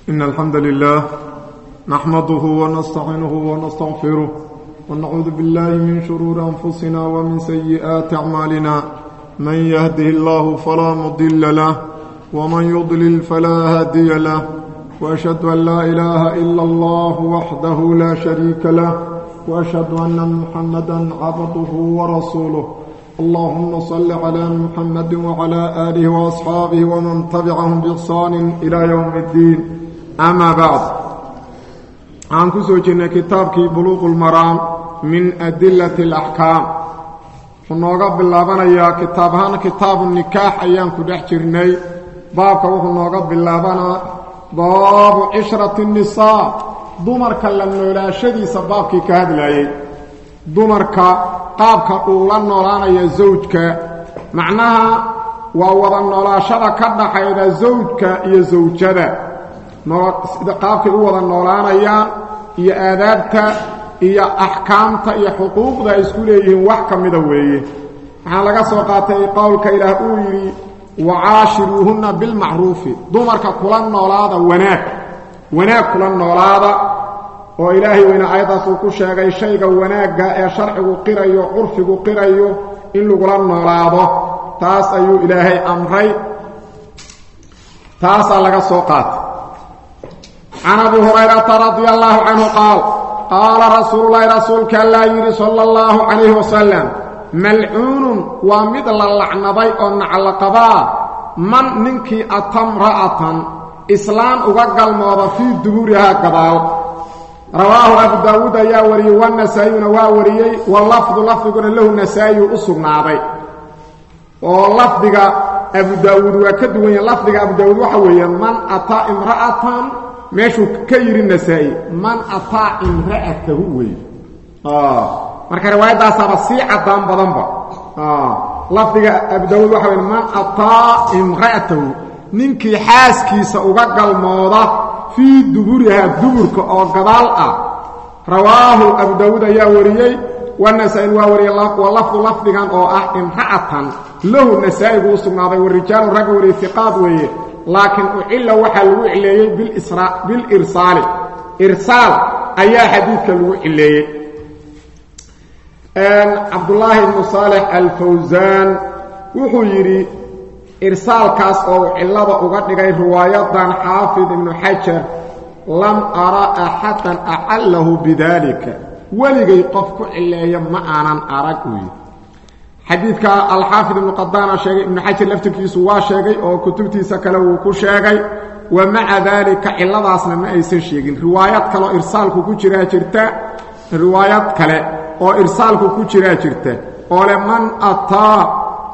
إن الحمد لله نحمده ونستعينه ونستغفره ونعوذ بالله من شرور أنفسنا ومن سيئات أعمالنا من يهده الله فلا مضل له ومن يضلل فلا هادي له وأشهد أن لا إله إلا الله وحده لا شريك له وأشهد أن محمدا عبده ورسوله اللهم صل على محمد وعلى آله وأصحابه ومن تبعهم بإحسان إلى يوم الدين أما بعد عن كسوجنا كتابك بلوغ المرام من أدلة الأحكام ونوغا باللابان يا كتابهان كتاب النكاح أيام كدح جرني بابك ونوغا باللابان باب عشرة النساء dumarka la noolaashadiisa baabkii ka hadlayay dumarka qaabka uu la noolaanayo zawjka macnaha waa wada noolaashada ka dhaxayda zawjka iyo zawjada qaabkay u wada noolaanayaan iyo aadaabta iyo axkaamta iyo xuquuqda ay isku leeyihiin wax ka mida weeye waxaa laga soo qaatay qowlka ilaah uu yidhi wacaashiruuhunna bilmacruufi dumarka kula noolaada wanaag wanaag kula noolaada oo ilaahay weyne aayaddaas uu ku sheegay shayga wanaagga ee sharcigu qirayo curfigu qirayo in lagula noolaado taas ayuu ilaahay amray taasaa laga soo qaatay can abi hurayrata radia allaahu canhu qaal qaala rasuululahi rasuulka allaa yidhi sala allahu calayhi wasalam malcuunun waa mid la lacnaday oo naclaqabaa man ninkii atamra'atan islaan uga galmooda fii duburihaa gadaal rawaahu abu daawuud ayaa wariyey wanasaa-iyuna waa wariyey walafdu lafdiguna lahu nasaa-iyu u sugnaaday oo lafdiga abu daawuud waa ka duwan yahe lafdiga abu daawuud waxa weeye man ataa imra'atan meeshuu ka yidhi nasaa-i man ataa imra'atahu wey marka riwaayadaasaaba sii caddaan badanba lafdiga abu daawuud waxa weye man ataa imra'atahu ninkii xaaskiisa uga galmooda fii duburihaa duburka oo gadaal ah rawaahu abu daawuud ayaa wariyey wanasaa-in waa wariyey wa lafdu lafdigan oo ah imra'atan lahu nasaa'igu u sugnaaday warijaalu ragga wariyey iqaad weeye laakiin ucilla waxaa lagu cileeyey bilirsaali irsaal ayaa xadiidka lagu cileeyey cabdulaahi ibnu saalex alfawsaan wuxuu yidhi irsaalkaas oo cillada uga dhigay riwaayadan xaafid ibnu xajar lam ara axadan acallahu bidaalika weligay qof ku cileeya ma aanan arag uyi xadiidka alxaafid ibnu qadaana sheegay ibnu xajar laftirkiisu waa sheegay oo kutubtiisa kale wuu ku sheegay wa maca daalika cilladaasna ma aysan sheegin riwaayad kaleoo irsaalku ku jiraa jirta riwaayad kale oo irsaalku ku jiraa jirta oo le man ataa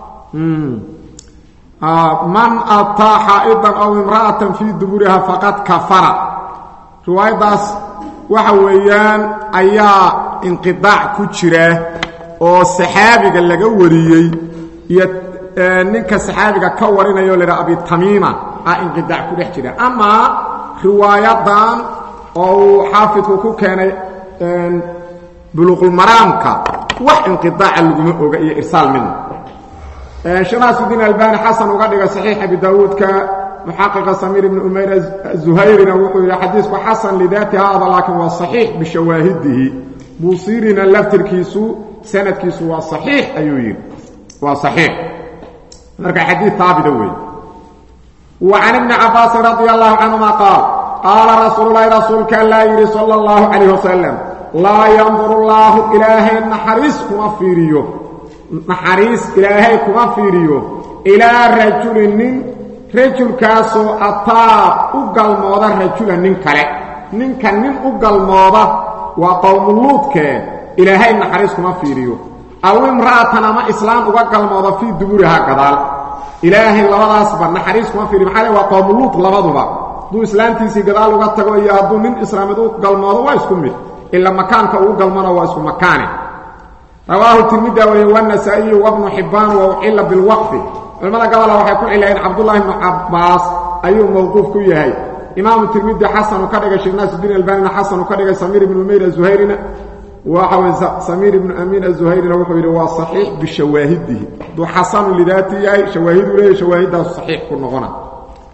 man ataa xaa'idan aw imra'atan fii duburiha faqad kafara riwaayaddaas waxa weeyaan ayaa inqidaac ku jira oo saxaabiga laga wariyey iyo ninka saxaabiga ka warinaya o laydhaha abitamiima ah inqidaac ku dhex jira amaa riwaayadan oo uu xaafidku ku keenay buluuqulmaraamka wax inqidaaca laguma oga iyo irsaal midna shanaasudiin albani xasan uga dhiga saxiix abi daawuudka muxaqiqa samiir ibni umayr zuhayrina wuxuu yidhi xadiisku xasan lidaati haada laakiin waa saxiix bishawaahidihi buusirina laftirkiisu sanadkiisu waa saxiix ayuu yidhi waa saxiix marka xadiid haabita weeye wa can ibni cabaasin radia allahu canhuma qaal qaala rasuululahi rasuulka allaa yidhi sala allahu calayh wasalam laa yanduru llaahu ilaahay naxariis kuma fiiriyo naxariis ilaahay kuma fiiriyo ilaa rajulin nin rajulkaasoo ataa u galmooda rajulan nin kale ninka nin u galmooda waa qowmuluudkee ilaahay naxariis kuma fiiriyo aw imra'atan ama islaam uga galmooda fii duburihaa gadaal ilaahay labadaasba naxariis kuma fiiriyo maxaa le waa qowmuluud labaduba hadduu islaamtiisii gadaal uga tago iyo hadduu nin islaamid u galmoodo waa isku mid ila makaanka uu galmona waa isku makaane rawaahu tirmida wariye wanasaa-iyu wabnu xibbaan wa ucila bilwaqfi culimmada gabola waxay ku cilayeen cabdullaahi bnu cabbaas ayuu mowquuf ku yahay imaamu tirmidi xasanu ka dhigay sheekh naasidiin albanina xasanu ka dhigay samiir ibnu umayr azuhayrina waxa wey samiir ibnu amiin azuhayrina wuxuu yidhi waa saxiix bishawaahidihi hadduu xasanu lidaati yahay shawaahiduu leeyahy shawaahidaasu saxiix ku noqona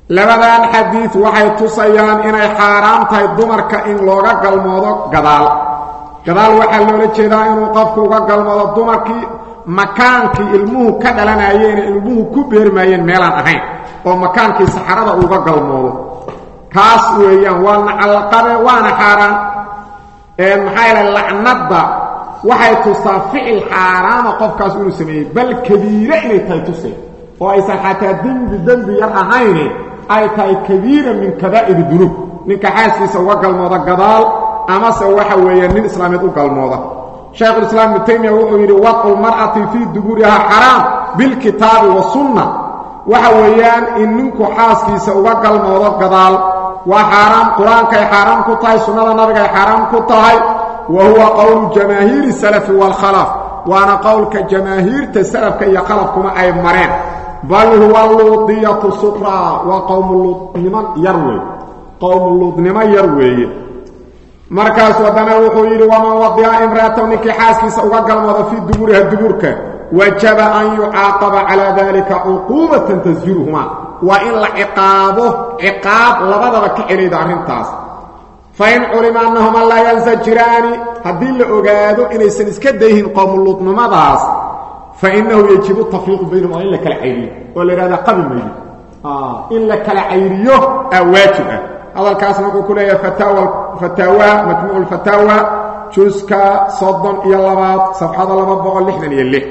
labadan xadiid waxay tusayaan inay xaaraan tahay dumarka in looga galmoodo gadaal gadaal waxaa loola jeedaa inuu qofku uga galmoodo dumarkii makaankii ilmuhu ka dhalanayeene ilmuhu ku beermaayeen meelaan ahayn oo makaankii saxarada uga galmoodo kaas weeyaan waa nacalqabe waana xaaraan maxaa yaele lacnadda waxay tusaa ficil xaaraama qofkaas inuu sameeyey bal kabiire inay tahay tusay oo aysan xataa dembi dembi yar ahayne ay tahay kabiira min kabaa'ir dunuub ninka xaaskiisa uga galmooda gadaal amase waxa weeye nin islaameed u galmooda shaykhulislaam ibnu taymiya wuxuu yidhi wadcu lmar'ati fii duburihaa xaraam bilkitaabi wasunna waxa weeyaan in ninku xaaskiisa uga galmoodo gadaal waa xaaraam qur-aankay xaaraam ku tahay sunnada nabigay xaaraam ku tahay wa huwa qowlu jamaahiiri salafi waalkhalaf waana qowlka jamaahiirta salafka iyo khalafkuna ay mareen bal huwa luudiyatu suqraa waa qowmuluudnimo yar wey qowmuluudnimo yar weeye markaasuu haddana wuxuu yidhi waman wadica imraataw ninkii xaaskiisa uga galmooda fii duburiha duburka wajaba an yucaaqaba calaa dalika cuquubatan tasjiruhumaa waa in la ciqaabo ciqaab labadaba ka celayda arrintaas fain culima annahuma laa yansajiraani haddii la ogaado inaysan iska dayhin qowmuluudnimadaas fainahu yajibu tafriiqu baynahum waa in la kala cayriyo oo la yidhahda qabi maydi in la kala cayriyo aa waajib ah hadalkaasna wuxuu ku leeyahay fataawa majmuuc lfataawa juska soddon iyo labaad safxada laba boqol lixdan iyo lix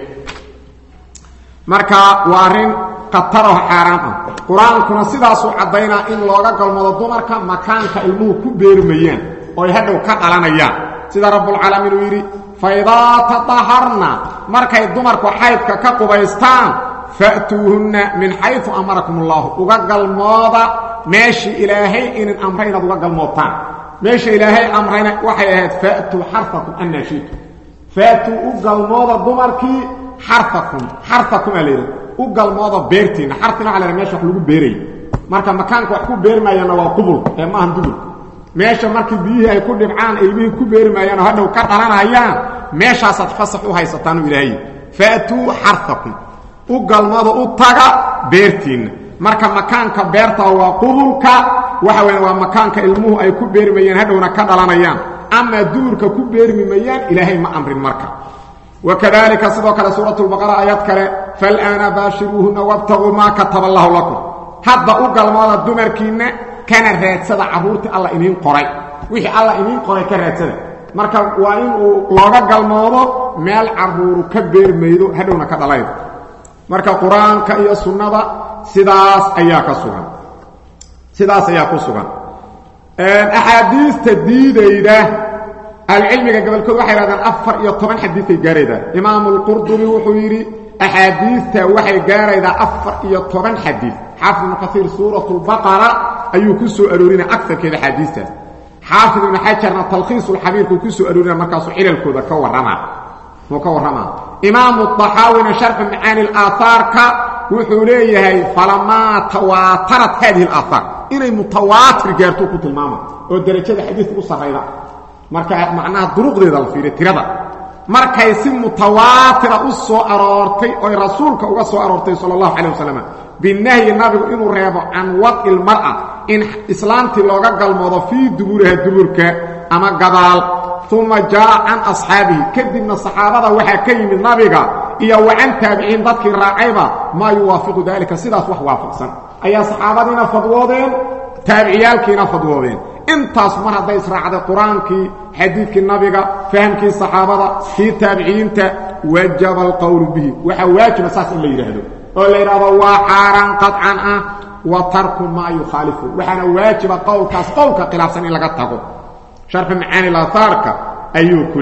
marka waa arrin khataraho xaaraan ah qur-aankuna sidaasuu caddaynaa in looga galmado dumarka makaanka ilmuhu ku beermayaan oo ay hadhow ka dhalanayaan sida rabbulcaalamiin uu yidhi faidaa tadaharna markay dumarku xaydka ka qubaystaan fa'tuuhunna min xaysu amarakum allaahu uga galmooda meeshii ilaahay inin amray inaad uga galmoodtaan meesha ilaahay amrayna waxay ahayd fa'tuu xarfakum annaa shiitu fa'tuu u galmooda dumarkii xarfakum xarfakum aa layidhaha u galmooda beertiinna xarfina waxa la ydhaha mesha wax lagu beerayy marka makaanka wax ku beermaayaanna waa qubul ee maahan dubul meesha markii biyihii ay ku dhibcaan ilmihii ku beermaayaan oo hadhow ka dhalanayaan meeshaasaad fasax u haysataanu ilaahay fa'tuu xarfakum u galmooda u taga beertiinna marka makaanka beerta waa qubulka waxa weya waa makaanka ilmuhu ay ku beermayaan hadhowna ka dhalanayaan amaa duburka ku beermi mayaan ilaahay ma amrin marka wakadalika sidoo kale suurat lbaqara aayad kale fal'aana baashiruuhunna wabtaguu maa kataba allahu lakum hadda u galmooda dumarkiinna kana raadsada carruurtii alla idiin qoray wixii alla idiin qoray ka raadsada marka waa in uu looga galmoodo meel carruuru ka beermaydo hadhowna ka dhalaydo marka qur-aanka iyo sunnada sidaas ayaa ka sugan sidaas ayaa ku sugan axaadiista diidayda ahlucilmiga gobolkood waxay hahdaan afar iyo toban xadiiay gaaraydaa imaamu lqurdubi wuxuu yidhi axaadiista waxay gaaraydaa afar iyo toban xadiid xaafid ibnu kaiir suurat lbaqara ayuu ku soo aroorinaya agarkeeda axaadiistaas xaafid ibnu xajarna talkhiisulxabiirkuu ku soo aroorinaya markaasuu cilalkooda ka warramaa muu ka warramaa imaamu طaxaawina sharxu macaani اlaahaarka wuxuu leeyahay falamaa tawaatarat haadihi اlaahaar inay mutawaatir gaartuu ku tilmaama oo derajada xadiidka u sarrayda marka macnaha duruqdeeda la fiiriya tirada markay si mutawaatira u soo aroortay oy rasuulka uga soo aroortay sala allahu calay wasalam binahyi nabigu inuu reebo can wadci lmar'a in islaamtii looga galmoodo fii duburiha duburka ama gadaal uma jaa'a can asxaabihi kadibna saxaabada waxaa ka yimid nabiga iyo wa can taabiciin dadkii raacayba maa yuwaafiqu daalika sidaas wax waafaqsan ayaa saxaabadiina fadwoodeen taabiciyaalkiina fadwoodeen intaas mar hadday israacday qur-aankii xadiidkii nabiga fahamkii saxaabada kii taabiciyiinta wajaba alqowlu bihi waxaa waajiba saas in la yidhaahdo oo la yidhahdo waa xaaraan qaطcan ah wa tarku maa yukhaalifu waxaana waajiba qowlkaas qowlka khilaafsan in laga tago sharxu macaani laahaarka ayuu ku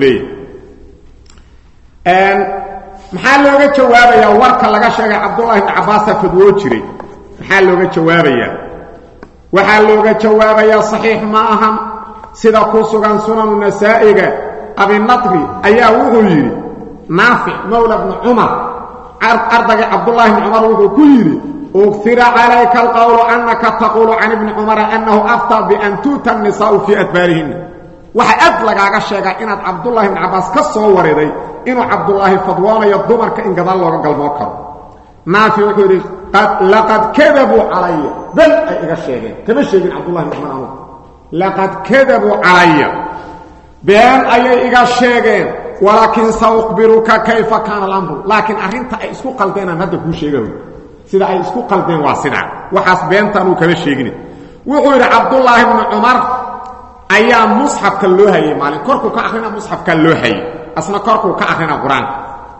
leeyahay maxaa looga jawaabayaa warka laga sheegay cabdullahi bni cabbaasa fadwoo jiray maxaa looga jawaabayaa waxaa looga jawaabayaa saxiix ma ahan sida ku sugan sunanu nasaa'iga abinadri ayaa wuxuu yidhi naafic mowla bni cumar ardagii cabdullaahi bni cumar wuxuu ku yidhi ugfira calayka alqowlu annaka taquulu can ibni cumara annahu aftaa bian tuuta annisaa'u fii adbaarihinna waxaa ad lagaaga sheegaa inaad cabdullaahi bni cabbaas ka soo wareeday inuu cabdullaahi fadwoonayo dumarka in gadaal looga galmoo karo naafic wuxuu yidhi laqad kadabuu calaya bal ay iga sheegeen kama sheegin cabdullahi bn cumar anugu laqad kadabuu calaya been ayay iga sheegeen walaakin saukhbiruka kayfa kaana alamru laakiin arrinta ay isku qaldeenaan hadda kuu sheegaho sida ay isku qaldeen waa sidaa waxaas beenta anuu kama sheegin wuxuu yidhi cabdullaahi bnu cumar ayaa musxafka loo hayay maalin korkuu ka akrina musxafka loo hayay asna korkuu ka akrina qur-aanka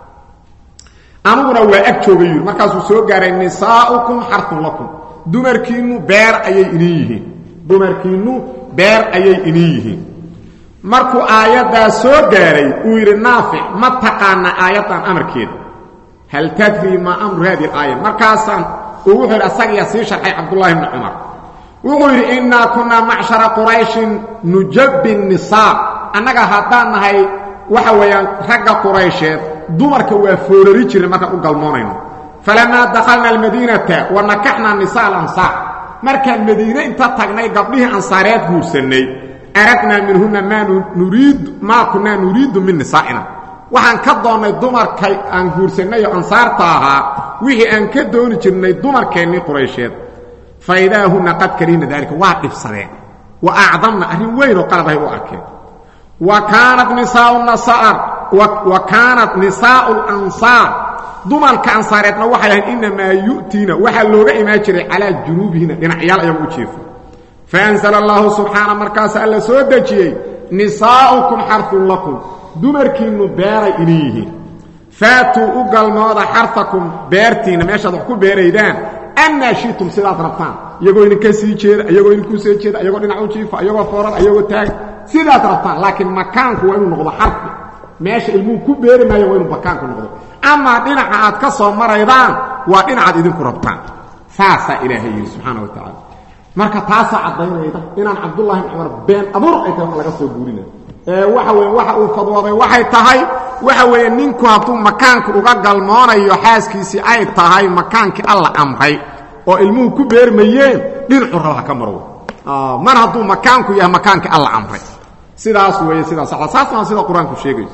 aniguna waa ag joogay yidhi markaasuu soo gaaray nisaa'ukum xarfun lakum dumarkiinnu beer ayay inin yihiin dumarkiinnu beer ayay inin yihiin markuu aayaddaa soo gaaray uu yidhi naafic ma taqaana aayaddan amarkeeda hal tadrii maa amru hadihi alaaya markaasaan uu wuxuu yidhi asagiyaa sii sharxay cabdullaahi bni cumar wuxuu yidhi innaa kunnaa macshara qurayshin nujabbi nisaa annaga haddaan nahay waxa weeyaan ragga quraysheed dumarka waa foorari jirnay markaan u galmoonayno falamaa dakhalna almadiinata wa nakaxna nisaa alansaar markaan madiine inta tagnay gabdhihii ansaareed guursannay aradnaa minhunna maa nuriidu maa kunnaa nuriidu min nisaa'ina waxaan ka doonnay dumarkay aan guursannay oo ansaarta ahaa wixii aan ka dooni jirnay dumarkeennii quraysheed fa idaa hunna qad karihna daalika waa dhibsadeen wa acdamna arrin weyn oo qalab ahay u arkeen wa kaanat nisaau nasaar wa kaanat nisaa'u lansaar dumarka ansaareedna waxay ahayd innamaa yu'tiina waxaa looga imaan jiray calaa junuubihina dhinacyaal ayagu u jeefo faanzla allahu subxaana markaas alla soo dejiyey nisaa'ukum xarfun lakum dumarkiinnu beeray idin yihiin faatuu u galmooda xarfakum beertiinna meeshaad wax ku beeraydaan annaa shitum sidaad rabtaan iyagoo idinka sii jeeda iyagoo idinku soo jeeda iyagoo dhinac u jiifa iyagoo fooran iyagoo taag sidaad rabtaan laakiin makaanku waa inuu noqdo xarfi meesha ilmuhu ku beeri maayo waa inuu makaanku noqdo amaa dhinaca aad ka soo maraydaan waa dhinacaad idinku rabtaan saasaa ilaahay yidhi subxaana wa tacaala marka taasaa caddaynayda inaan cabdullahi bn cumar been abuur ay tahay wax laga soo guurinayo ee waxa weeye waxa uu fadwooday waxay tahay waxa weeye ninku hadduu makaanku uga galmoonayo xaaskiisii ay tahay makaankii alla amray oo ilmuhu ku beermayeen dhinacu raba ha ka marwo mar hadduu makaanku yahay makaankii alla amray sidaas weeye sidaas saasna sida qur-aanku sheegayo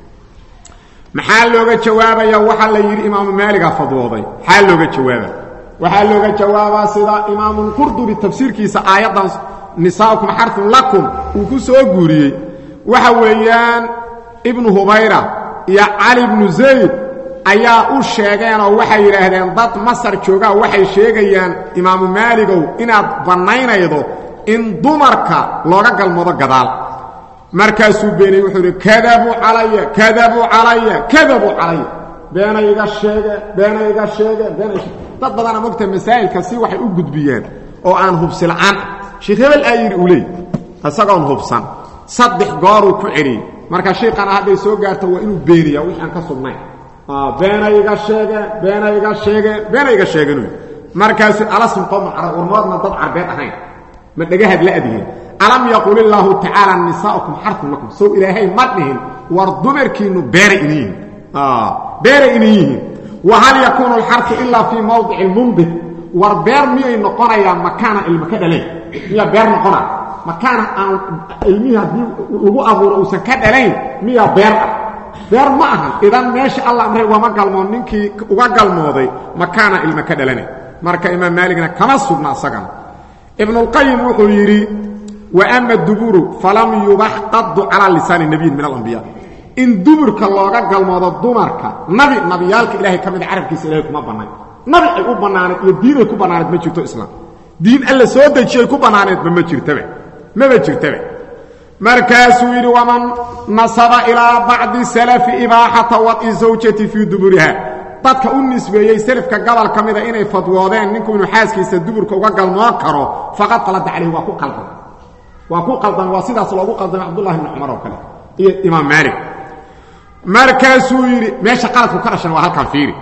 maxaa looga jawaabaya waxaa la yidhi imaamu maaligaa fadwooday maxaa looga jawaaba waxaa looga jawaabaa sida imaamulqurdubi tafsiirkiisa aayaddan nisaa'ukum xarfun lakum uu ku soo guuriyey waxa weeyaan ibnu hubayra iyo cali ibnu zayd ayaa u sheegeenoo waxay yidhaahdeen dad masar joogaa waxay sheegayaan imaamu maaligow inaad bannaynaydo in dumarka looga galmoodo gadaal markaasuu beenayey wuxuu idhi kadabuu calaya kadabuu calaya kadabuu calaya beena iga sheege beena iga sheege beena dad badana mogta masaa'ilka si waxay u gudbiyeen oo aan hubsi la'aan sheekh hebel aa yidhi uu leey isagoon hubsan saddex gooruu ku celiyey marka shiiqana hadday soo gaarto waa inuu beeniyaa wixii aan ka sugnayn beena iga sheege beena iga sheege beena iga sheegenu markaasu alasm qowma carab warmoodna dad carbeed ahayn ma dhegahad la adiheen alam yaqul illaahu tacaala nisaa'ukum xarfun lakum sow ilaahay ma dhihin war dumarkiinnu beeray inin yihiin beeray inin yihiin wa hal yakuunu alxarfu ilaa fii mawdici lmundid war beer miyay noqonayaan makaana ilma ka dhalayn miyaa beer noqonaa makaana aan ilmihii haddii lagu abuuro uusan ka dhalayn miyaa beer ah beer ma ahan idan meesha alla amray wama galmoon ninkii uga galmooday makaana ilma ka dhalanay marka imaam maaligna kama sugna asagana ibnulqayim wuxuu yidhi wa ama duburu falam yubax qadu calaa lisaani nabiyin min alambiya in duburka looga galmoodo dumarka nabi nabiyaalka ilaahay ka mida carabkiisa ilahay kuma bannayn nabi ay u bannaaneed iyo diin ay ku bannaaneed ma jirto islaam diin alla soo dejiyay ku bannaaneedba ma jirtaba maba jirtaba markaasuu yidhi waman nasaba ilaa bacdi salafi ibaaxata wad'i zawjati fii duburiha dadka u nisbeeyey selafka gobol ka mida inay fadwoodeen ninku inuu xaaskiisa duburka uga galmoon karo faqad qalada calayh waa ku qaldan waa ku qaldan waa sidaas loogu qaldamay cabdullahi bni cumar oo kale iyo imaam maalik markaasuu yidhi meesha qaladku ka dhashan waa halkan fiiri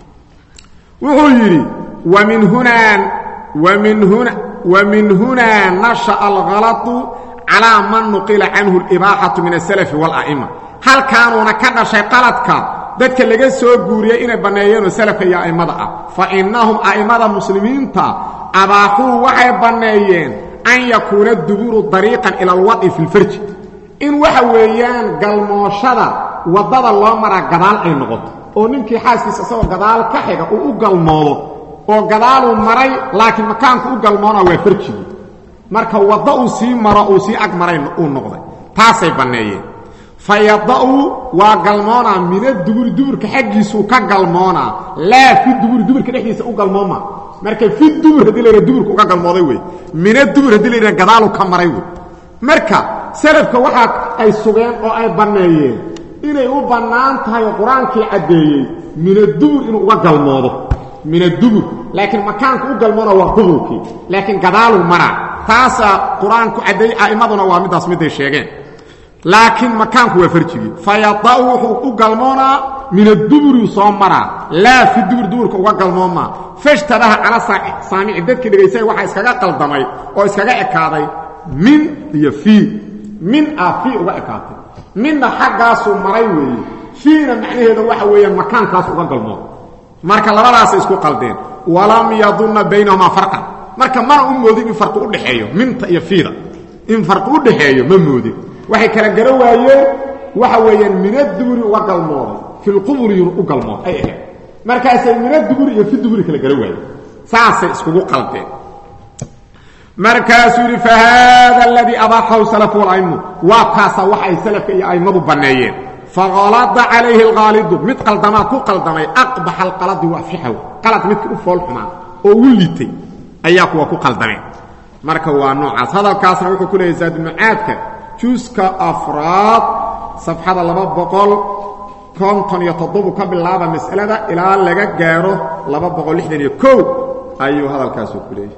wuxuu yidhi wamin hunaa wamin huna wamin hunaa nasha'a alhalatu calaa man nuqila canhu alibaaxatu min asalafi waala'ima halkaanuuna ka dhashay qaladka dadka laga soo guuriyey inay banneeyeenoo salafka iyo a'immada ah fa innahum a'immada muslimiinta abaaxuu waxay banneeyeen an yakuuna duburu dariiqan ila alwad'i fi lfarji in waxa weeyaan galmooshada waddada loo maraa gadaal ay noqoto oo ninkii xaaskiisa isagoo gadaal ka xiga uu u galmoodo oo gadaaluu maray laakiin makaanku u galmoona waa farjigii marka wadda uu sii maro uu sii ag maray uu noqday taasay banneeyeen fa yada'u waa galmoonaa mina duburi duburka xaggiisuu ka galmoonaa laa fi duburi duburka dhexdiisa u galmooma marka fi dubur haddii layha duburka uga galmooday wey mina dubur haddii layha gadaaluu ka maray wey marka salafka waxaa ay sugeen oo ay banneeyeen inay u bannaan tahay oo qur-aankii caddeeyey minadubur inuu uga galmoodo minadubur laakiin makaanku u galmoona waa qubulkii laakiin gadaaluu maraa taasaa qur-aanku caddeeyey a'immaduna waa middaas midday sheegeen laakiin makaanku waa farjigii fayada'u wuxuu u galmoonaa minaduburiu soo maraa laa fi dubur duburka uga galmoomaa fashtabaha cala saamici dadkii dhegaysay waxaa iskaga qaldamay oo iskaga ekaaday min iyo fii min ah fii uga ekaatay midna xaggaasuu maray weeye fiina macnaheeda waxa weeyaan makaankaas uga galmooda marka labadaasay isku qaldeen walam yadunna baynahumaa farqan marka mana u moodin in farqi u dhexeeyo minta iyo fiida in farqi u dhexeeyo ma moodin waxay kala gara waayeen waxa weeyaan minaduburi uga galmooday filquburiyun u galmooday ay ahayd markaasay minaduburi iyo fiduburi kala gara waayeen saasay iskugu qaldeen markaasuu yidhi fahaada aladii abaaxahu salafu wala'immu waa kaasa wax ay salafka iyo a'immadu banneeyeen faqalada calayhi alqaalidu mid qaldamaa ku qaldamay aqbaxa alqaladi waafixahu qalad midkii u fool xumaa oo ugu liitay ayaa kuwa ku qaldameen marka waa noocaas hadalkaasna wuxuu ku leeyahy zaadulmacaadka juuska afraad safxada laba boqol konton iyo toddobu ka bilaaba mas'alada ilaa laga gaaro laba boqol lixdan iyo kow ayuu hadalkaasu ku leeyahy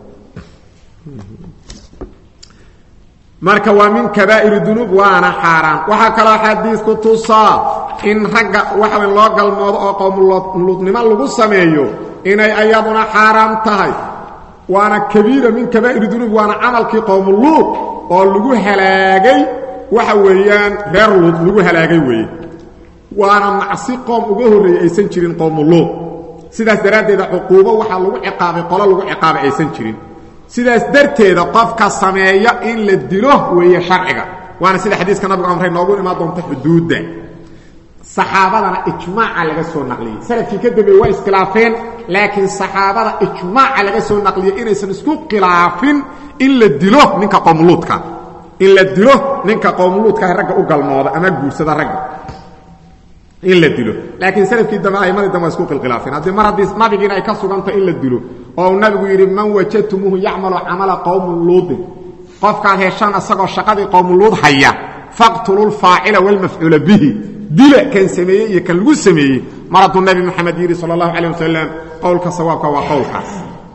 marka waa min kabaa'ir dunuub waana xaaraan waxaa kaloo xadiisku tusaa in ragga waxa weyn loo galmoodo oo qowmuluudnimo lagu sameeyo inay ayaduna xaaraam tahay waana kabiira min kabaa'ir dunuub waana camalkii qowmuluud oo lagu halaagay waxa weeyaan reer luud lagu halaagay weeye waana macsi qoom uga horreeyey aysan jirin qowmuluud sidaas daraaddeeda cuquubo waxaa lagu ciqaabay qolo lagu ciqaabay aysan jirin sidaas darteeda qofka sameeya in la dilo weeye sharciga waana sida xadiiska nabigu amray noogu imaan doonta xuduudda saxaabadana ijmaaca laga soo naqliyey salafkii ka dambeeye waa iskhilaafeen laakiin saxaabada ijmaaca laga soo naqliyey inaysan isku khilaafin in la dilo ninka qowmuluudka in la dilo ninka qowmuluudkaah ragga u galmooda ama guursada ragga in la dilo laakiin salafkii dambe aimadii dambe waa isku khilkhilaafeen haddii mar haddii nabigiina ay ka sugantay in la dilo oo uu nabigu yidhi man wajadtumuuhu yacmalu camala qowmu luudin qofkaad heshaan isagoo shaqadii qowmuluud haya faqtulu lfaacila wاlmafcuula bihi dila kan sameeyey iyo kan lagu sameeyey mar hadduu nabi moxamed yidhi sal اllahu alيه wasalam qowlka sawaabka waa qowlkaas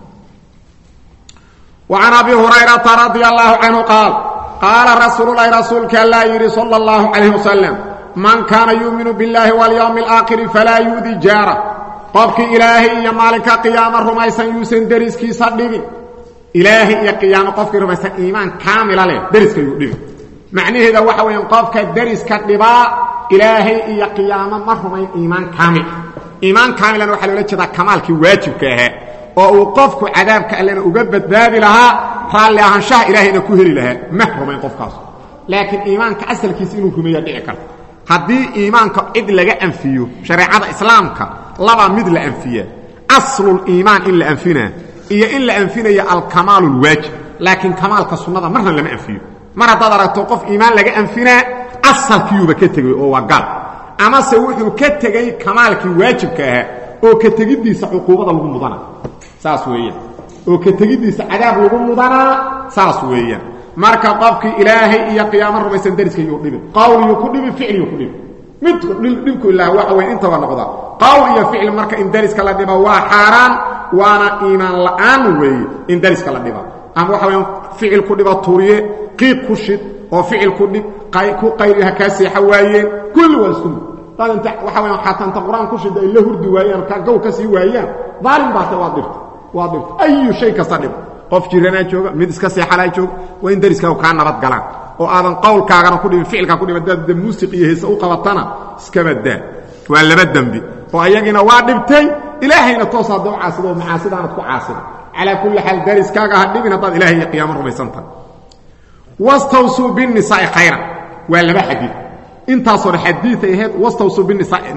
وcan abi hurayrata radi allahu canhu qaal qaala rasuululahi rasuulka allaa yidhi salى اllahu calayh wasalam man kaana yuuminu biاllahi wاlyowmi اlaakhiri falaa yu'di jaara qofkii ilaahay iyo maalinka qiyaamo rumaysan yuusan deriskiisa dhibin ilaahay iyo qiyaamo qofkii rumaysan iimaan kaamila leh deriska yuu dhibin macnaheeda waxa weeyaan qofka deriska dhibaa ilaahay iyo qiyaamo ma rumayn iimaan kaamil iimaan kaamilan waxaa loola jeedaa kamaalkii waajibka ahaa oo uu qofku cadaabka allena uga badbaadi lahaa raalli ahaanshaha ilaahayna ku heli lahaa ma rumayn qofkaas laakiin iimaanka asalkiisa inuu rumeeya dhici karta haddii iimaanka cid laga anfiyo shareecada islaamka laba mid la anfiya asluliimaan in la anfinaa iyo in la anfinaya alkamaalu lwaajib laakiin kamaalka sunnada marna lama anfiyo mar haddaad aragto qof iimaan laga anfinaa asalkiiyuuba ka tegay oo waa gaal amase wuxuu ka tegey kamaalkii waajibka ahaa oo ka tegiddiisa cuquubada lagu mudana saas weeyaan oo ka tegiddiisa cadaab lagu mudanaa saas weeyaan marka qofkii ilaahay iyo qiyaamo rumaysan dariska yuu dhibin qawliyuu ku dhibin ficliyuu ku dhibin midku dhibku ilaa waxa weya intaba noqda qawl iyo ficli marka in dariska la dhiba waa xaaraan waana iimaan la'aan weeye in dariska la dhiba ama waxa weya ficil ku dhiba turiye qiiq ku shid oo ficil ku dhib ku qayri ha kaa seexa waayeen kulli waa isku mid dad inta waxa weya xataa inta qur-aan ku shida ay la hurdi waayaan ka gow ka sii waayaan daalim baate waa dhibta waa dhibta ayu shay kasta dhiba qof jiranaa jooga mid iska seexalaa jooga waa in dariskaagu kaa nabad galaan oo aadan qowlkaagana ku dhibin ficilkaa ku dhibin dad muusiq iyo heese u qabatana iskaba daa waa laba dembi oo ayagiina waa dhibtay ilaahayna toos hadda u caasido oo macaasidaanad ku caasida calaa kulli xaal dariskaaga ha dhibin haddaad ilahay iyo qiyaamo rumaysantahay wastawsuu binisaa'i khayran waa laba xadiid intaasoo dhan xadiiay ahayd wastawsuu binisaa'ina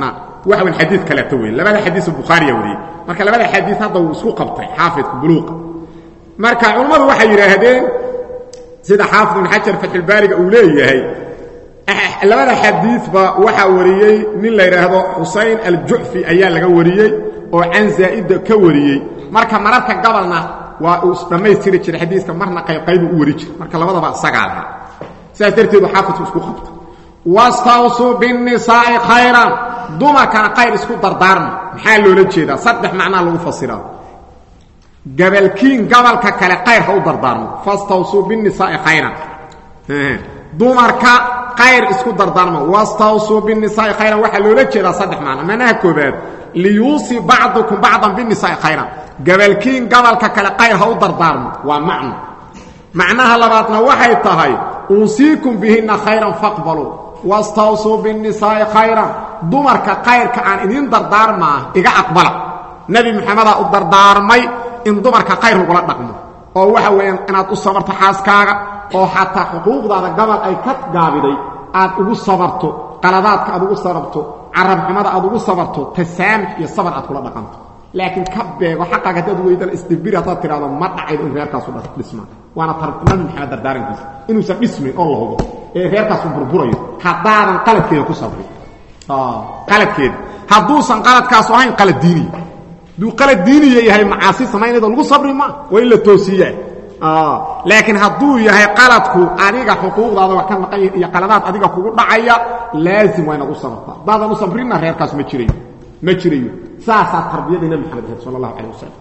waxa weyn xadiid kaleeto wey labada xadiis bukhaariya wariyey marka labada xadiis hadda wuu isku qabtay xaafidku buluuqa marka culammadu waxay yidhaahdeen sida xaafid ibn xajar fatxulbaariga uu leeyahay labada xadiidba waxaa wariyey nin la yidhaahdo xusayn aljucfi ayaa laga wariyey oo can zaa'ida ka wariyey marka mararka gabalna waa uu dhammaystiri jiray xadiiska marna qaybqaybu u wari jiray marka labadaba isagaa lahaa sidaas darteedu xaafidku isku qabta wastawsuu binnisaa'i khayran dumarkana khayr isku dardaarma maxaa loola jeedaa saddex macnaa lagu fasiraa gabalkiin gabalka kale khayr ha u dardaarmo fastawsuu binnisaa'i khayran dumarka khayr isku dardaarma wastawsuu binnisaa'i khayran waxaa loola jeedaa saddex macno manaha koobaad liyuusii bacdukum bacdan binnisaa'i khayran gabalkiin gabalka kale khayr ha u dardaarmo waa macno macnaha labaadna waxay tahay uusiikum bihinna khayran faqbaluu wastawsuu binnisaa'i khayran dumarka khayrka aan idiin dardaarmaa iga aqbala nebi moxamedaa u dardaarmay in dumarka khayr lagula dhaqmo oo waxa weeyaan inaad u sabarto xaaskaaga oo xataa xuquuqdaada gabal ay ka gaabiday aad ugu sabarto qaladaadka aad ugu sabarto carabxumada aad ugu sabarto tasaamux iyo sabar aad kula dhaqanto laakiin ka beego xaqaaga haddaad weydana isdibiri haddaad tidhahdo ma dhacaydo in reerkaasu dhismaa waana nabi maxamed dardaarankiisa inuusan dhismayn oo la hubo ee reerkaasu burburayo haddaadan qaladkeeda ku sabrin qaladkeeda hadduusan qaladkaasu ahayn qalad diiniya hadduu qalad diiniya yahay macaasi samaynaydo lagu sabri ma waa in la toosiiyaa laakiin hadduu yahay qaladku adiga xuquuqdaada waa ka maqan iyo qaladaad adiga kugu dhacaya laazim waa inaad u sabartaa haddaadan u sabrinna reerkaas ma jirayo ma jirayo saasaa tarbiyadii nabi maxamed ahayd sala allahu calah wasalam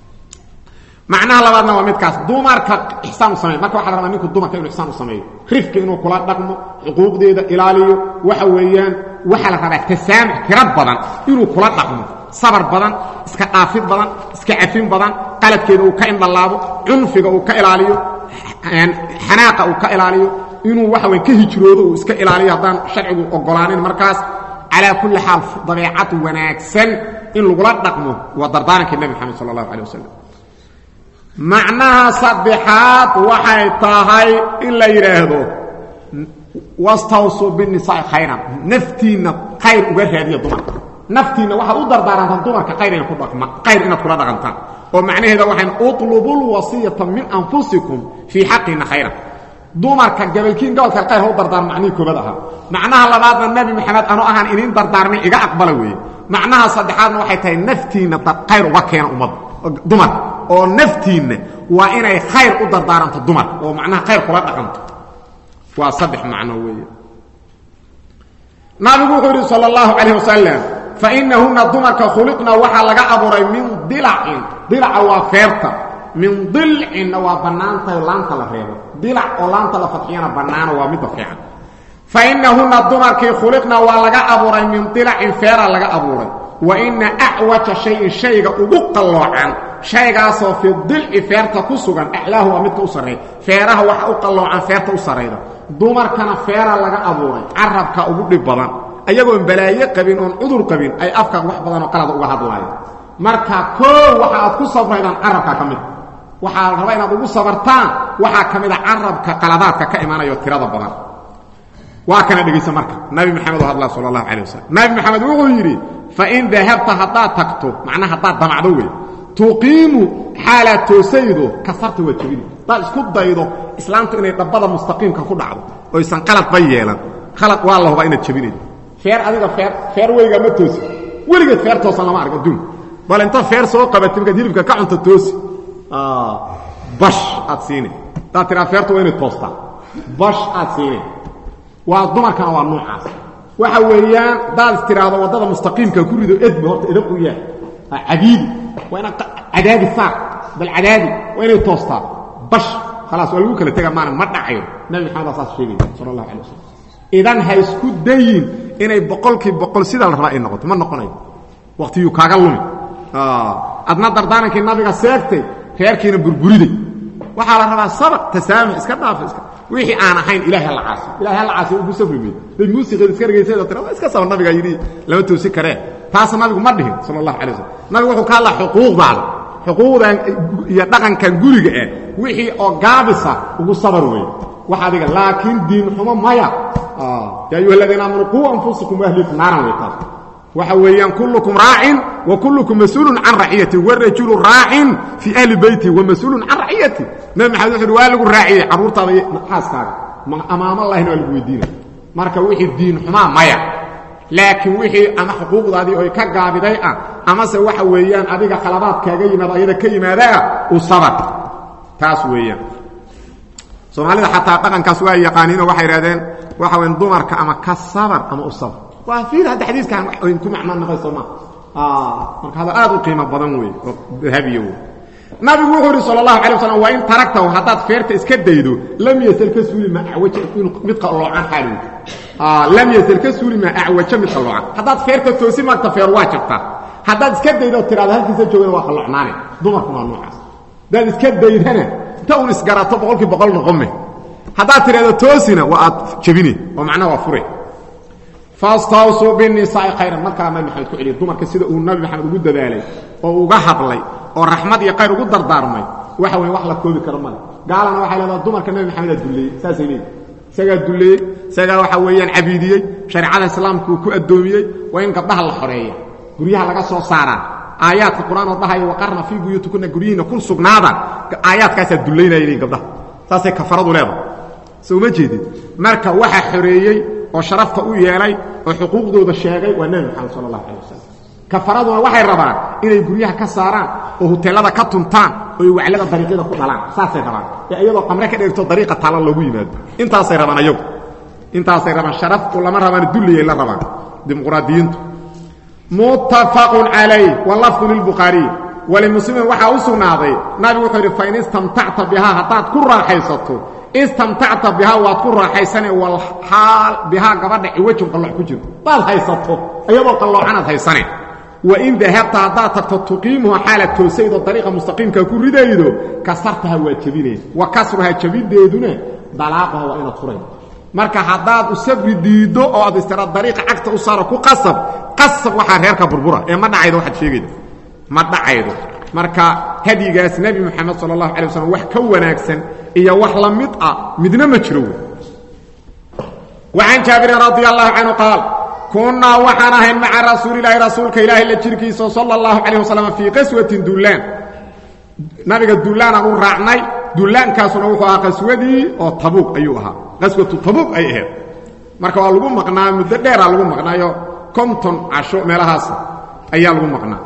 macnaha labaadna waa midkaas dumarka ixsaan u sameey marka waxa la rabaa ninku dumarka inuu ixsaan u sameeyo rifka inuu kula dhaqmo xuquuqdeeda ilaaliyo waxa weeyaan waxaa la rabaa tasaamux tiro badan inuu kula dhaqmo sabar badan iska dhaafid badan iska cafin badan qaladkeeda uu ka indhalaabo cunfiga uu ka ilaaliyo xanaaqa uu ka ilaaliyo inuu waxa weyn ka hijroodo uu iska ilaaliyo haddaan sharcigu ogolaanin markaas calaa kulli xaal dabeecad wanaagsan in lagula dhaqmo waa dardaaranka nebi moxamed sala allahu calay wasalam macnaha saddexaad waxay tahay in la yidhaahdo wastawsuu binnisaa'i khayran naftiinna khayr uga raadiya dumarka naftiinna waxaad u dardaarantaan dumarka khayr ina ku dhaqma khayr inaad kula dhaqantaan oo macnaheeda waxayn uطlubu lwasiyata min anfusikum fii xaqina khayran dumarka gabalkiin gobolka khayr ha u dardaarmo macnihii koobad ahaa macnaha labaadna nebi maxamed anu ahaan iniin dardaarmay iga aqbala weeye macnaha saddexaadna waxay tahay naftiinna khayr uga keena ummadda dumarka oo naftiinna waa inay khayr u dardaaranto dumarka oo macnaha khayr kula dhaqanto waa saddex macno weeye nabigu wuxuu yidhi sal اllahu calayh wasalam fainahuna dumarka khuliqna waxaa laga abuuray min dilacin dilaca waa feerta min dilcinna waa bannaantahay laanta la reebo dilac oo laanta la fadxiyana bannaano waa midda fiican fainahuna dumarkii khuliqna waa laga abuuray min dilacin feera laga abuuray wa ina acwaja shayin shayga ugu qalloocan shaygaasoo fi dilci feerta ku sugan aclaahu waa midka u sarreeya feeraha waxa u qalloocan feerta u sarrayda dumarkana feera laga abuuray carabka ugu dhib badan ayagoon balaayo qabin oon cudur qabin ay afka wax badanoo qalada uga hadlaayaan marka koow waxa aad ku sabraydaan carabka ka mida waxaa la rabaa inaad ugu sabartaan waxaa ka mid a carabka qaladaadka ka imanayo tirada badan waa kana dhegaysa marka nabi maxamed oo hadlaa sala allahu calay wasalam nabi maxamed wuxuu yidhi fain dahabta haddaad tagto macnaha haddaad damacdo wey tuqiimu xaalaad toosaydo kasarta waa jebini haddaad isku daydo islaamtu inay dhabbada mustaqiimka ku dhacdo oysan qaladba yeelan khalad waa la hubaa inaad jebinaydo feer adiga feer feer weygaa ma toosi weligeed feer toosan lama arg adduun bal inta feer soo qabatay markaad hilibka ka cunto toosi bash aad siine haddaad tiraa feerta waa inay toostaa bash aad siine waa dumarkana waa noocaas waxa weeyaan hadaad is tiraahdo waddada mustaqiimka ku rido edba horta edab u yahay cadiidi waa inaad cadaadi saar bal cadaadi waa inay toostaa bash khalaas waa lagu kala tega maana ma dhacayo nabi maxamed aa saas sheegaya sala allahu calay wasalam idan ha isku dayin inay boqolkii boqol sidaa la rabaa ay noqoto ma noqonayo waqtiyuu kaaga lumi adna dardaarankii nabiga seegtay reerkiina burguriday waxaa la rabaa sabaq tasaamux iska dhaafa iska wixii aan ahayn ilahay ha la caasi ilahay ha la caasi ugu safri meyd day muusiqeed iska dhegaysayd tira iska saba nabiga yidhi lama toosi karee taas nabigu ma dhihin sala allahu calay wasalam nabigu wuxuu ka hadlaa xuquuqdaada xuquuqdan iyo dhaqankan guriga ah wixii oo gaabisa ugu sabar weeye wax adiga laakiin diin xumo maya yaa ayuha aladiina aamanu quu anfusakum waahlikum naaran wey taas waxa weeyaan kullukum raacin wa kullukum mas-uulun can raciyati warajulu raacin fii ahli beyti wa mas-uulun can raciyati nabi maxamed wuxu uhi waa lagu raaciyey carruurtaada iyo xaaskaaga amaamo lahina waa lagu weydiina marka wixii diin xumaa maya laakiin wixii ama xuquuqdaadii oy ka gaabiday ah amase waxa weeyaan adiga khalabaad kaaga yimaado ayada ka yimaadaa u sabar taas weeyaan soomaalida xataa dhaqankaas waa yaqaaniinoo waxay idhahdeen waxa weyn dumarka ama ka sabar ama u sabar waa fiir hadda xadiiskan n ku macno noqayso ma marka hada aad u qiimo badan wey oo dahabiya wey nabigu wuxuu ihi sal اlahu alay waslam waa in taragtahu haddaad feerta iska daydo lam yasl ka suuli ma awaja inuu mid qaloocan xaali lam yasl ka suuli ma acwaja mid qaloocan haddaad feerta toosi maagta feer waa jabtaa haddaad iska daydo tiraado halkiisa joogana waa qalloocnaane dumarkuna waa noocaas haddaad iska daydana inta un isgarato boqolkii boqol noqome haddaad tidhahdo toosina waa aad jabine oo macnaha waa fure fastawsuu binisaai khayran mar kala nabi maxamed ku celiya dumarka sida uu nabi maxamed ugu dadaalay oo uga hadlay oo raxmad iyo khayr ugu dardaarmay waxa weeye wax la koobi karo male gaalana waxay leedaha dumarka nabi maxamedaa dulleeyey saasay leeyihi isagaa dulleeyey isagaa waxa weeyaan cabiidiyey shareecada islaamka uu ku addoomiyey waa in gabdhaha la xoreeya guryaha laga soo saaraa aayaadka qur-aan oo dhahaya waqarna fii buyuutikuna guryihiina ku sugnaada aayaadkaasaa dullaynaya leeyihin gabdhaha saasay kafaradu leedahay soo uma jeedid marka waxa xoreeyey oo sharafta u yeelay oo xuquuqdooda sheegay waa nebi moxamed sala allahu calay wasalam kafaraduna waxay rabaan inay guryaha ka saaraan oo huteelada ka tuntaan oo ay waclada dariiqyada ku dhalaan saasay rabaan ee iyadoo qamre ka dheegto dariiqa taalan loogu yimaado intaasay rabaan ayagu intaasay rabaan sharafku lama rabaan dulliyay la rabaan dimuqraadiyiintu muttafaqun calayh walafdu lilbukhaariy walimuslimin waxaa u sugnaaday nabigu wuxuu yidhi fain istamtacta bihaa haddaad ku raaxaysato istamtacta bihaa waad ku raaxaysane walxaal bihaa gabadha ciwajun qallooc ku jiro daad haysato iyadoo qalloocanaad haysane wain dahabta haddaad tagto tuqiimuha xaalaad toosaydoo dariiqa mustaqiimkaa ku ridaydo kasartaha waa jebinayd wa kasruhaa jebindeeduna dalaaquha waa inaad furayd marka haddaad u sabri diiddo oo aad istira dariiqa cagta u saaro ku qasab qasab waxaa reerka burbura ee ma dhacaydo waxaad sheegayda ma dhacaydo marka hadyigaas nebi moxamed sala allahu alay waslm wax ka wanaagsan iyo wax la mid ah midna ma jiro wey wacan jaabirin radi allahu canhu qaal kunnaa waxaan ahayn maca rasuulilaahi rasuulka ilaahi la jirkiisa sala allahu calayh wasalam fii qaswatin dullaan nabiga dullaanaan u raacnay dullaankaasuna wuxuu ahaa qaswadii oo tabuuq ayuu ahaa qaswatu tabuuq ay ahayd marka waa lagu maqnaa muddo dheeraa lagu maqnaayo konton casho meelahaas ayaa lagu maqnaa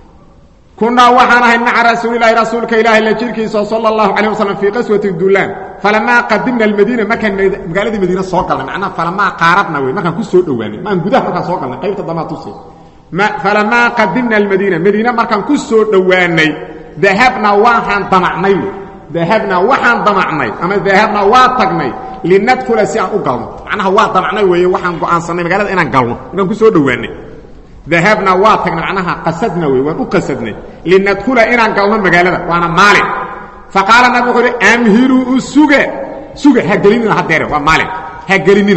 kunnaa waxaan ahayn maca rasuulilaahi rasuulka ilaahi la jirkiisa sala allahu calayh wasalam fii qaswati dullaan falamaa qadimna almadiina markaan magaaladii madiine soo galnay macnaha falamaa qaaradna wey markaan ku soo dhowaanay maan gudaha markaan soo galnay qaybta damaa tusi falamaa qadimna almadiina madiine markaan ku soo dhowaanay dahabnaa waxaan damacnay wey dahabnaa waxaan damacnay ama dahabnaa waa tagnay linadkula si aan u galno macnaha waa damacnay weeye waxaan go'aansannay magaalada inaan galno markaan ku soo dhowaanay dahabnaa waa tagnay macnaha qasadna wey waan u qasadnay linadkula inaan galno magaalada waana maalin faqaala nabig wuxuu uhi amhiluu suga suga ha gelinina hadeere waa maalin ha gelinina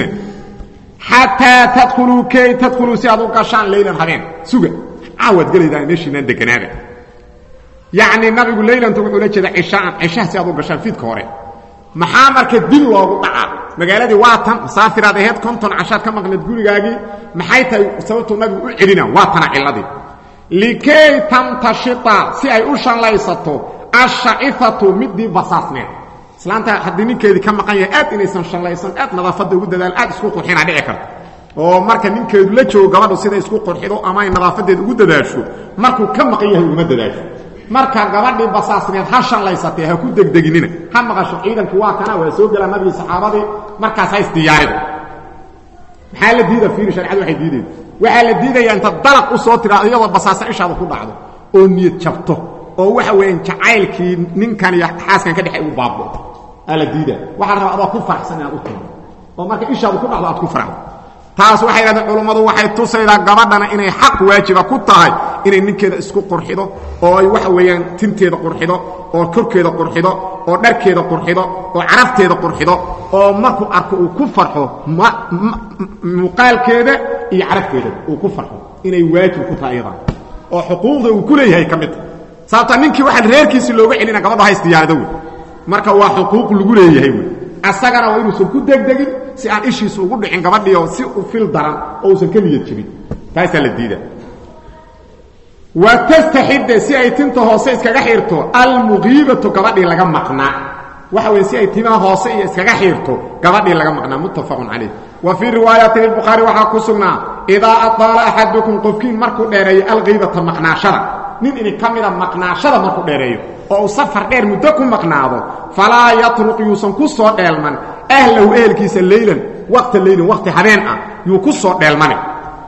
xataa tadkuluu kay tadkuluu si aad u gashaan leylan habeen suga caawaad gelaydaan meeshiinaan deganaada yacni nabigu leylanta wuxuu la jeeda cishaan cishaha si aad u gashaan fiidka hore maxaa marka dib loogu dhacaa magaaladii waa tan masaafiraad aheyd konton cashaad ka maqneed gurigaagii maxay tahay sababtuu nabigu u celina waa tana cilladii likay tamtashita si ay u shallaysato ashacifatu midii basaasneed islaanta haddii ninkeedii ka maqan yahay aad inaysan shallaysan aad nadaafadda ugu dadaal aad isku qurxinaa dhici karta oo marka ninkeedu la joogo gabadhu siday isku qurxido ama ay nadaafadeed ugu dadaasho markuu ka maqan yahay uguma dadaasho marka gabadhii basaasneed ha shallaysatee ha ku degdeginina ha maqasho ciidankii waa kana waa soo gelaa nabigii saxaabadii markaas ha isdiyaarida maxaa la diida fiiri sharcadu waxay diideen waxaa la diidayaa inta dalaq u soo tiraado iyadoo basaasa ishaada ku dhacdo oo niyad jabto oo waxa weeyaan jacaylkii ninkan iyo xaaskan ka dhexay uu baabbo aa la diidaa waxaa la rabaa adoo ku faraxsan inaad u timo oo marka ishaadu ku dhacdo aad ku farxdo taas waxay yidhahdeen culummadu waxay tusaydaa gabadhana inay xaq waajiba ku tahay inay ninkeeda isku qurxido oo ay waxa weeyaan tinteeda qurxido oo korkeeda qurxido oo dharkeeda qurxido oo carafteeda qurxido oo markuu arko uu ku farxo muuqaalkeeda iyo carafteeda uu ku farxo inay waajib ku tahay iyadan oo xuquuqda uu ku leeyahay ka mid tahay sababta ninkii waxaan reerkiisii looga celina gabadho hays diyaarado wey marka waa xuquuq lagu leeyahay wey asagana waa inuusan ku degdegin si aan ishiisu ugu dhicin gabadhiio si u fil daran oo uusan ka niyad jebin taasaa la diida wa tastaxidda si ay tinta hoose iskaga xirto almuqiibatu gabadhii laga maqnaa waxa weye si ay timaha hoose iyo iskaga xirto gabadhii laga maqnaa muttafaqun calayh wa fii riwaayatin ilbukhaari waxaa ku sugnaa idaa adaala axadukum qofkiin markuu dheereeyo alqiibata maqnaashada nin idin ka mida maqnaashada markuu dheereeyo oo uu safar dheer muddo ku maqnaado falaa yatruq yuusan ku soo dheelman ahlahu ehelkiisa leylan waqta leylan waqti habeen ah yuu ku soo dheelmane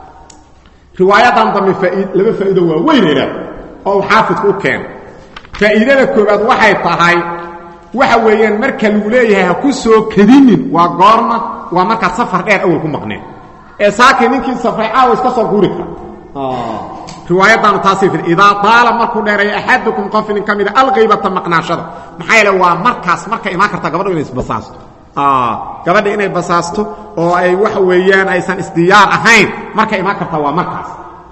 riwaayadan dambe laba faa'iido waa weynayna oo uu xaafidku u keeno faa'iidada koowaad waxay tahay waxa weeyaan marka lagu leeyahay ha ku soo kedinin waa goorma waa markaad safar dheer awal ku maqneen ee saakii ninkii safray caawa iska soo guuri kara riwaayadaanu taasay fir idaa daala markuu dheereeyo axadukum qof nin ka mida alqiybata maqnaashada maxaa yeele waa markaas marka imaan karta gabadhu inay isbasaasto gabadha inay basaasto oo ay waxa weeyaan aysan isdiyaar ahayn marka imaan karta waa markaas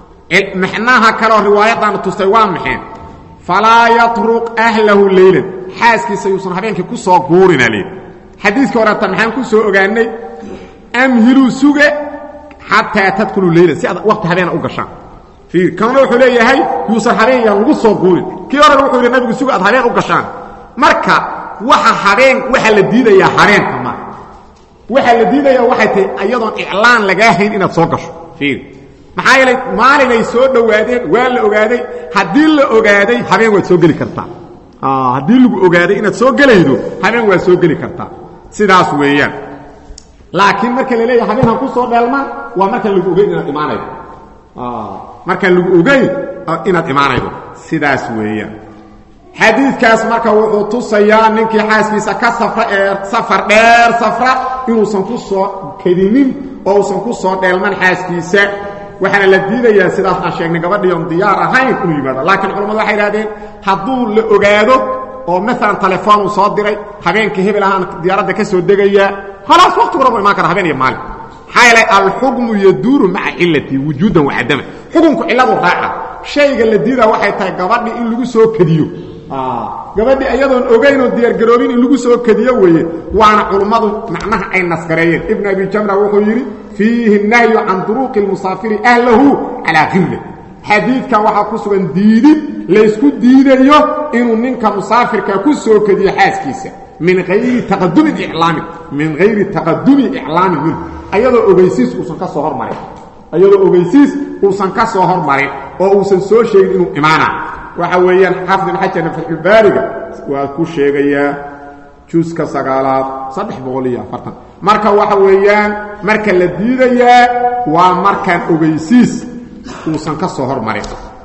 maxnaha kaleoo riwaayadaanu tustay waa maxeen falaa yatruq ahlahu leylan xaaskiisa yuusan habeenkii ku soo guurina leed xadiiskii horeeta maxaan ku soo ogaanay amhiluu suge xataa tadkuluu leylan si aad waqti habeena u gashaan kana wuxuu leeyahay yuusan habeen yaan lagu soo guurin kii horena wuxuu yidhi nabigu suga aad habeen u gashaan marka waxa habeen waxaa la diidayaa habeenka ma waxaa la diidaya waxay tahay iyadoon iclaan lagaa hayn inaad soo gasho fiir maxaa yeelay maalinay soo dhowaadeen waa la ogaaday haddii la ogaaday habeen waad soo geli kartaa haddii lagu ogaaday inaad soo gelaydo habeen waad soo geli kartaa sidaas weeyaan laakiin marka la leeyahay habeen ha ku soo dheelmaan waa markaan lagu ogeyn inaad imaanaydo markaan lagu ogeyn inaad imaanaydo sidaas weeyaan xadiidkaas marka wuxuu tusayaa ninkii xaaskiisa ka safra ee safar dheer safra inuusan ku soo kedinin oo uusan ku soo dheelman xaaskiisa waxaana la diidayaa sidaas aan sheegnay gabadhii oon diyaar ahayn inuu yimaado laakiin culammadu waxay idhahdeen hadduu la ogaado oo maalan telefoon uu soo diray habeenkii hebel ahaan diyaaradda ka soo degayaa khalaas waqtigu rabu imaan kara habeen iyo maalin maxaa yeelay alxukmu yaduuru maca cilatii wujuudan wacadama xukunku cilladu raaca shayga la diidaa waxay tahay gabadhii in lagu soo kediyo gabadhii iyadoon ogaynoo diyaargaroobin in lagu soo kediyo weeye waana culummadu macnaha ay nasgareeyeen ibn abi jamra wuxuu yidhi fiihi nahyu can duruuqi lmusaafiri ahlahu calaa khirle xadiidkan waxaa ku sugan diidid laysku diidayo inuu ninka musaafirka ku soo kediyo xaaskiisa min ayri taqadumin iclaamin min hayri taqadumi iclaamin minhu ayadoo ogeysiis uusan ka soo hormarin ayadoo ogeysiis uusan ka soo hormarin oo uusan soo sheegin inuu imaana waxa weeyaan xaafid ibn xajarna fatxulbaariga waa ku sheegayaa juuska sagaalaad saddex boqol iyo afartan marka waxa weeyaan marka la diidayaa waa markaan ogeysiis uusan ka soo hormarin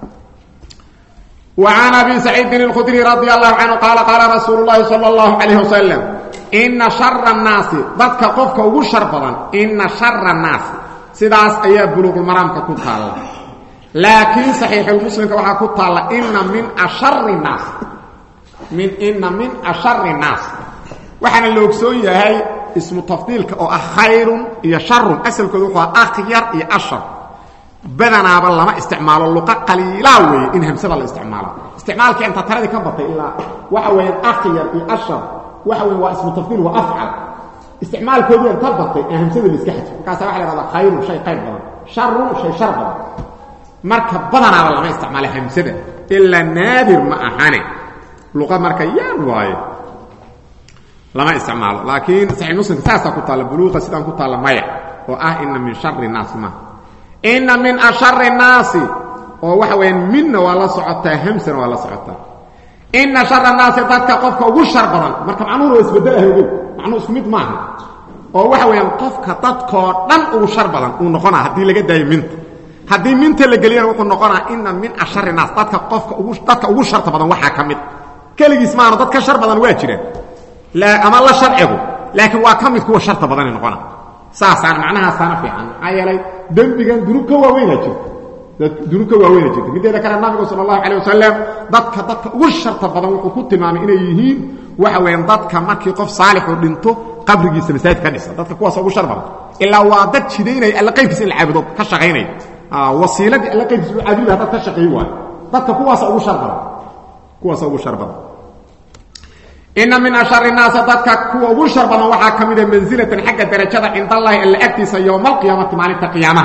وعن أبي سعيد الخدري رضي الله عنه قال قال رسول الله صلى الله عليه وسلم إن شر الناس ضدك قفك وشر بدن إن شر الناس سداس أي بلوغ المرام كنت الله لكن صحيح المسلم كما كنت الله إن من أشر الناس من إن من أشر الناس وحنا اللي أكسوية هاي اسم تفضيل أو خير يا شر أسل كذوقها أخير يا أشر badanaaba lama isticmaalo luqa qaliilaa weeye in hamsada la isticmaalo isticmaalkii inta taradii ka batay ilaa waxa weeyaan akhyar iyo ashar waxa weeye waa ismu tafdiil waa afcal isticmaalkoodii inta batay ee hamsada la iska xadfo markaasa waxa la ihahdaa khayrun shay qayr badan sharun shay shar badan marka badanaaba lama isticmaalo hamsada ilaa naadir ma ahane luqa marka yaan waaye lama isticmaalo laakiin saxiix muslimka saasaa ku taalla buluuqa sidaan ku taalla maya oo ah ina min shari naasi maaha ina min ashari الnaasi oo waxa weyaan midna waa la socotaa hamsana waa la socotaa ina shara الnaasi dadka qofka ugu shar badan marka macnuhuna waa isbedelaha ogow macnuhu isku mid maaha oo waxa weeyaan qofka dadkoo dhan ugu shar badan uu noqonaa haddii laga daayo minta haddii minta la geliyana wuxuu noqonaa ina min ashari الnaas dadka qofka ugu dadka ugu sharta badan waxaa ka mid keligiis maana dad ka shar badan waa jiraan ama la sharcigu laakiin waa ka mid kuwa sharta badana noqona saasaan macnahaasaana fiican maxaa yeelay dembigan dunuub ka waaweynaa jirta dunuub ka waaweyna jirta mideeda kale nabigu sala allahu calay wasalam dadka dadka ugu sharta badan wuxuu ku tilmaamay inay yihiin waxa weeyaan dadka markii qof saalixu dhinto qabrigiisa masaajid ka dhisa dadka kuwaas ugu shar badan ilaa waa dad jidaynaya alla qaybkiisa in la caabudo ka shaqaynaya wasiiladii alla qaybkiisa u caabudi laha dad ka shaqeey waayo dadka kuwaasa ugu shar badan kuwaasa ugu shar badan ina min ashari naasi dadka kuwa ugu shar badan waxaa ka mida mansilatan xagga darajada cindallahi alla agtiisa yowma alqiyaamati maalinta qiyaamaha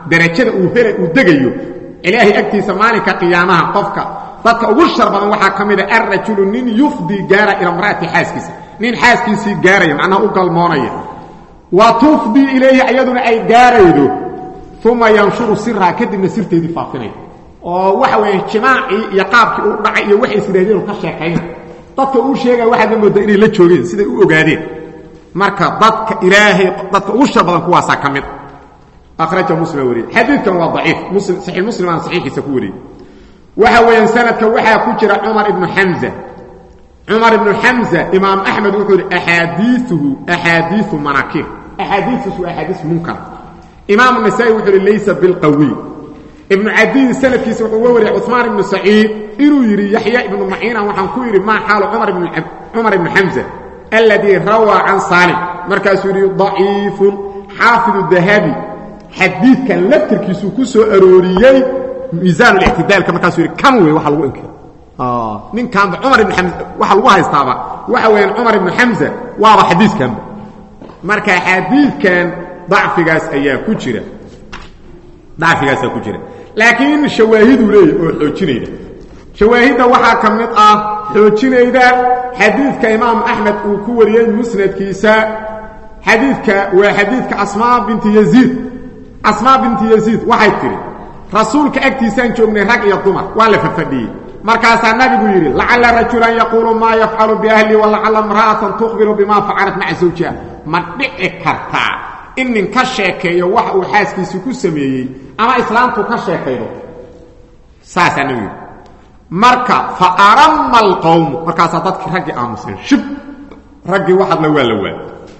darajada uu hela uu degayo ilaahay agtiisa maalinka qiyaamaha qofka dadka ugu shar badan waxaa ka mid a alrajulu nin yufdii gaara ila mraati xaaskiisa nin xaaskiisii gaaraya macnaha u galmoonaya wa tufdii ilayhi iyaduna ay gaaraydo uma yanshuru siraha kadibna sirteedii faafinaya oo waxa weeye jimaacii iyo qaabkii u dhacay iyo waxay isiraahdeen ka sheekayna dadka uu sheegaya waxaad la moodaa inay la joogeen siday u ogaadeen marka dadka ilaahay dadka ugu shar badan kuwaasaa ka mid akhraja muslim wariyey xadiidkan waa daciif muslim saxiix muslim aan saxiixiisa ku wariyey waxa weeyaan sanadka waxaa ku jira cumar ibnu xamza cumar ibnu xamza imaam axmed wuxuu yidhi axaadiiuhu axaadiiu manaakir axaadiiisu waa axaadiis munkar imaam nasaa-i wuxuu yidhi laysa bilqawiy ibnu cadiin sanadkiisa wuxuu uga wariyay cuثmaan ibnu saciid inuu yidhi yaxya ibnu maciina waxaan ku yidhi maa xaalu cumar ibnu xamza alladii rawaa can saalim markaasuu yidhi daciifun xaafidu dahabi xadiidkan laftirkiisuu ku soo arooriyey miisaan اlictidaalka markaasuu yidhi kan wey waxa lagu inkiro ninkaanba cumar ibn xamza waxa lagu haystaaba waxa weeyaan cumar ibnu xamza waaba xadiiskanba marka xadiidkan dacfigaas ayaa ku jira dacfigaasaa ku jira laakiin shawaahiduu leeyahy oo xoojinayda shawaahidda waxaa ka mid ah xoojinayda xadiidka imaam axmed uu ku wariyey musnadkiisa xadiidka waa xadiidka asmaa binti yaziid asmaa binti yaziid waxay tidhi rasuulka agtiisaan joognay rag iyo dumar waa la fafadhiyey markaasaa nabigu yidhi lacalla rajulan yaquulu maa yafcalu biahli walacalla imra'atan tukhbiru bima facalat maca zawjiha ma dhici kartaa in nin ka sheekeeyo waxa uu xaaskiisii ku sameeyey ama islaamtu ka sheekaydo saasaa nabigu yidhi marka fa aramma alqowmu markaasaa dadkii raggii aamuseen shib raggii waxadla waa la waa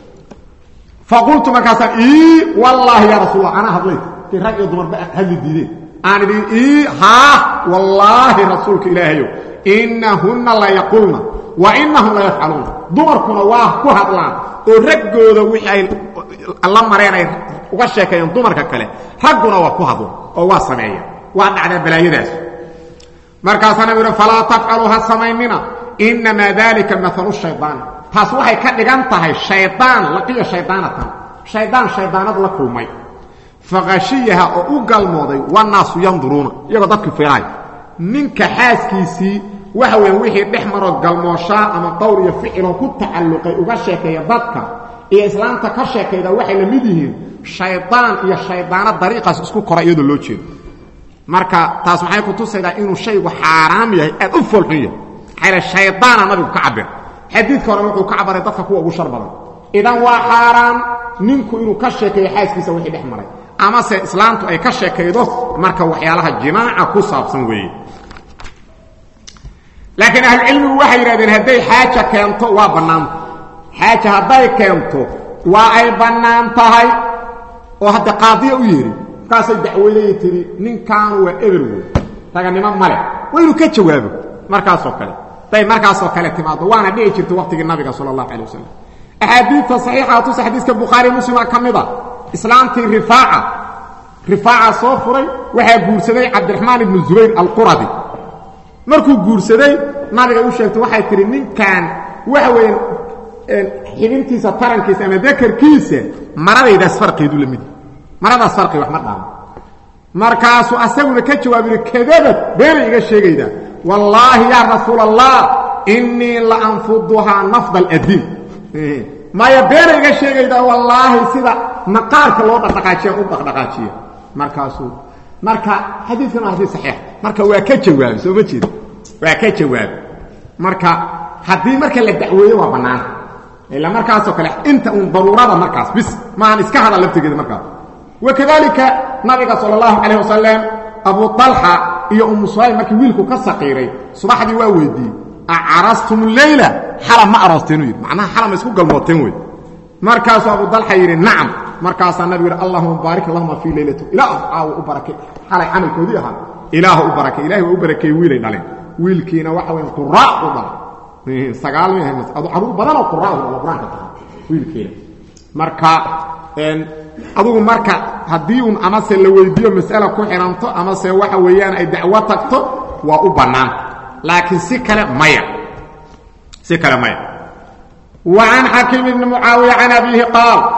faqultu markaasaan ii wallaahi yaa rasuul allah anaa hadlay kii rag iyo dumarba hadli diideen aan idhi ii haa wallaahi rasuulka ilaahayow innahunna la yaqulna wa innahum la yafcaluuna dumarkuna waa ku hadlaan oo raggooda wixii ay la mareen ay uga sheekeeyeen dumarka kale ragguna waa ku hadlaan oo waa sameeya waa dhacdaa balaayadaas markaasaa nabigu yidhi falaa tafcaluu ha samaynina innamaa dalika maalu shaydaani taas waxay ka dhigan tahay shaydaan laqiya shaydaanatan shaydaan shaydaanad la kulmay faqashiyaha oo u galmooday wanaasu yanduruuna iyagoo dadkii fiiraay ninka xaaskiisii waxa weeyaan wixii dhex maroo galmooshaa ama qowr iyo ficiloo ku tacalluqay uga sheekeeya dadka iyo islaamta ka sheekayda waxay la mid yihiin shaydaan iyo shaydaano dariiqaas isku kora iyadoo loo jeedo marka taas maxay ku tusaydaa inuu shaygu xaaraam yahay aad u foolxun yahay maxaa shaydaana nabigu ka cabir xadiidka hore wuxuu ka cabaray dadka kuwa ugu shar badan idan waa xaaraan ninku inuu ka sheekeeyo xaaskiisa wixii dhex maray amase islaamtu ay ka sheekaydo marka waxyaalaha jimaaca ku saabsan weeye laakiin ahlucilmigu waxay yidhahdeen hadday xaaja keento waa bannaanta xaaja hadday keento waa ay bannaan tahay oo hadda qaadiya u yeedhi markaasay dacwadayay tidhi ninkaanu waa eber wey raganimo male waa inuu ka jawaabo markaasoo kale day markaasoo kale timaado waana dhici jirta waqtigii nabiga sala allahu calay wasalam axaadiidta saxiixa tusa xadiiska bukhaari muslima ka mid a islaamtii rifaaca rifaaca soo furay waxaa guursaday cabdiraxmaan ibnu zubayr alquradi markuu guursaday nabiga u sheegtay waxay tihi ninkan waxa weeyaan xibintiisa tarankiisa ama dakarkiisa maradaydaas farqeedu la mid maradaas farqi wax ma dhaamo markaasuu asaguna ka jawaab yihi kadabad beenay iga sheegaydaa wallaahi yaa rasuul allah innii la anfuduhaa nafda aladiin maya beena iga sheegaydaa wallaahi sida maqaarka loo dhaqdhaqaajiya u dhaqdhaqaajiya markaasuu marka xadiidkan waa xadiid saxiix marka waa ka jawaabay soo ma jeeda waa ka jawaabay marka haddii marka la dacweeyo waa bannaan ila markaasoo kale inta uun daruurada markaas bis maahan iska hadal laftigeeda markaas wakadalika nabiga sala allahu calayh wasalam abu talxa iyo umu sulayl markii wiilku ka saqiiray subaxdii waa weydiiyey acarastum leyla xalam ma aroosteen yidhi macnaha xalam isku galmooteen wey markaasuu abu dalxa yidhi nacam markaasaa nabigu yidhi allahuma baarik lahuma fii leylati ilaah aawo u barakay xalay camalkoodii ahaa ilaah u barakay ilahi waa u barakeeyey wiilay dhaleen wiilkiina waxa weya quraa u dhalay sagaal mi adu caruur badanoo quraa u dhalo qur-aanka taha wiilkiina marka adugu marka haddii un amase la weydiiyo mas'ala ku xihanto amase waxa weeyaan ay dacwo tagto waa u bannaan laakiin si kale maya si kale maya wa can xakiim ibni mucaawiya can abiihi qaal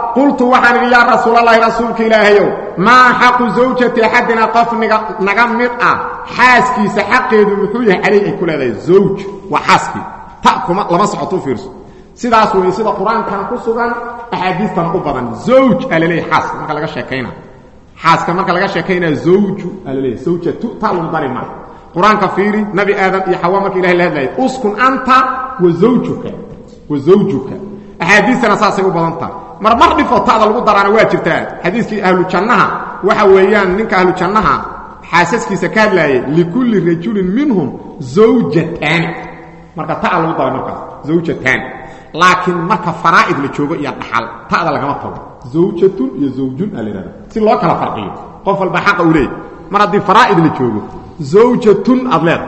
qultu waxaan idhi yaa rasuulalahi rasuulka ilaahayow maa xaqu zawjati axadina qof naga mid ah xaaskiisa xaqeedu muxuu yahay calayh ay ku leedahay zawj waa xaaskii ta kuma lama socoto u fiirso sidaas weeye sida qur-aankana ku sugan axaadiistana u badan zawj aa laleeyahy xaaska marka laga sheekayna xaaska marka laga sheekaynaya zawju aa laleeyahy zawjatu ta lagu dari maa qur-aanka fiiri nabi aadam iyo xawa marka ilahay la hadlayay uskun anta wa zawjuka wa zawjuka axaadiistana saasay u badan tahay mar mar dhifoo ta'da lagu daraana waa jirtaa xadiiskii ahlu jannaha waxa weeyaan ninka ahlu jannaha xaasaskiisa ka hadlaayay likulli rajulin minhum zawjataani marka ta'a lagu daray markaas zawjataani laakiin marka faraa'id la joogo iyo dhaxal ta'da lagama tago zawjatun iyo zawjun aa la yidhahda si loo kala farqiyo qof walba xaqa u leeyahy mar haddii faraa'id la joogo zawjatun aad leeda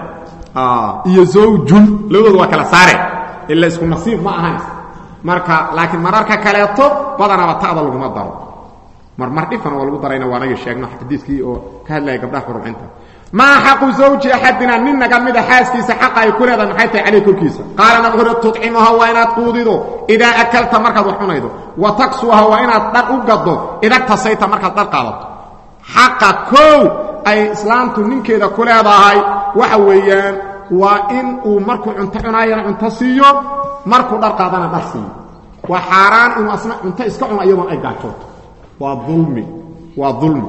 iyo zawjun labadooda waa kala saare ila isku nasiib ma ahayn marka laakiin mararka kaleeto badanaba ta'da laguma daro marmar dhifan waa lagu darayna waa naga sheegno xadiiskii oo ka hadlaya gabdhaha xurumcinta maa xaqu zawji axadina nin naga mida xaaskiisa xaqa ay ku leedahay maxay tahay caleyh korkiisa qaala nabi wuxuuhi tudcimuha waa inaad quudido idaa akalta markaad wax cunaydo wa taksuha waa inaad dhar u gaddo idagtasayta markaad dhar qaadato xaqa koow ay islaamtu ninkeeda ku leedahay waxa weeyaan waa in uu markuu cunto cunaayana cunto siiyo markuu dhar qaadana dhar siiyo waa xaaraan inuu asna cunto iska cuno iyadoon ay gaajooto waa ulmi waa ulmi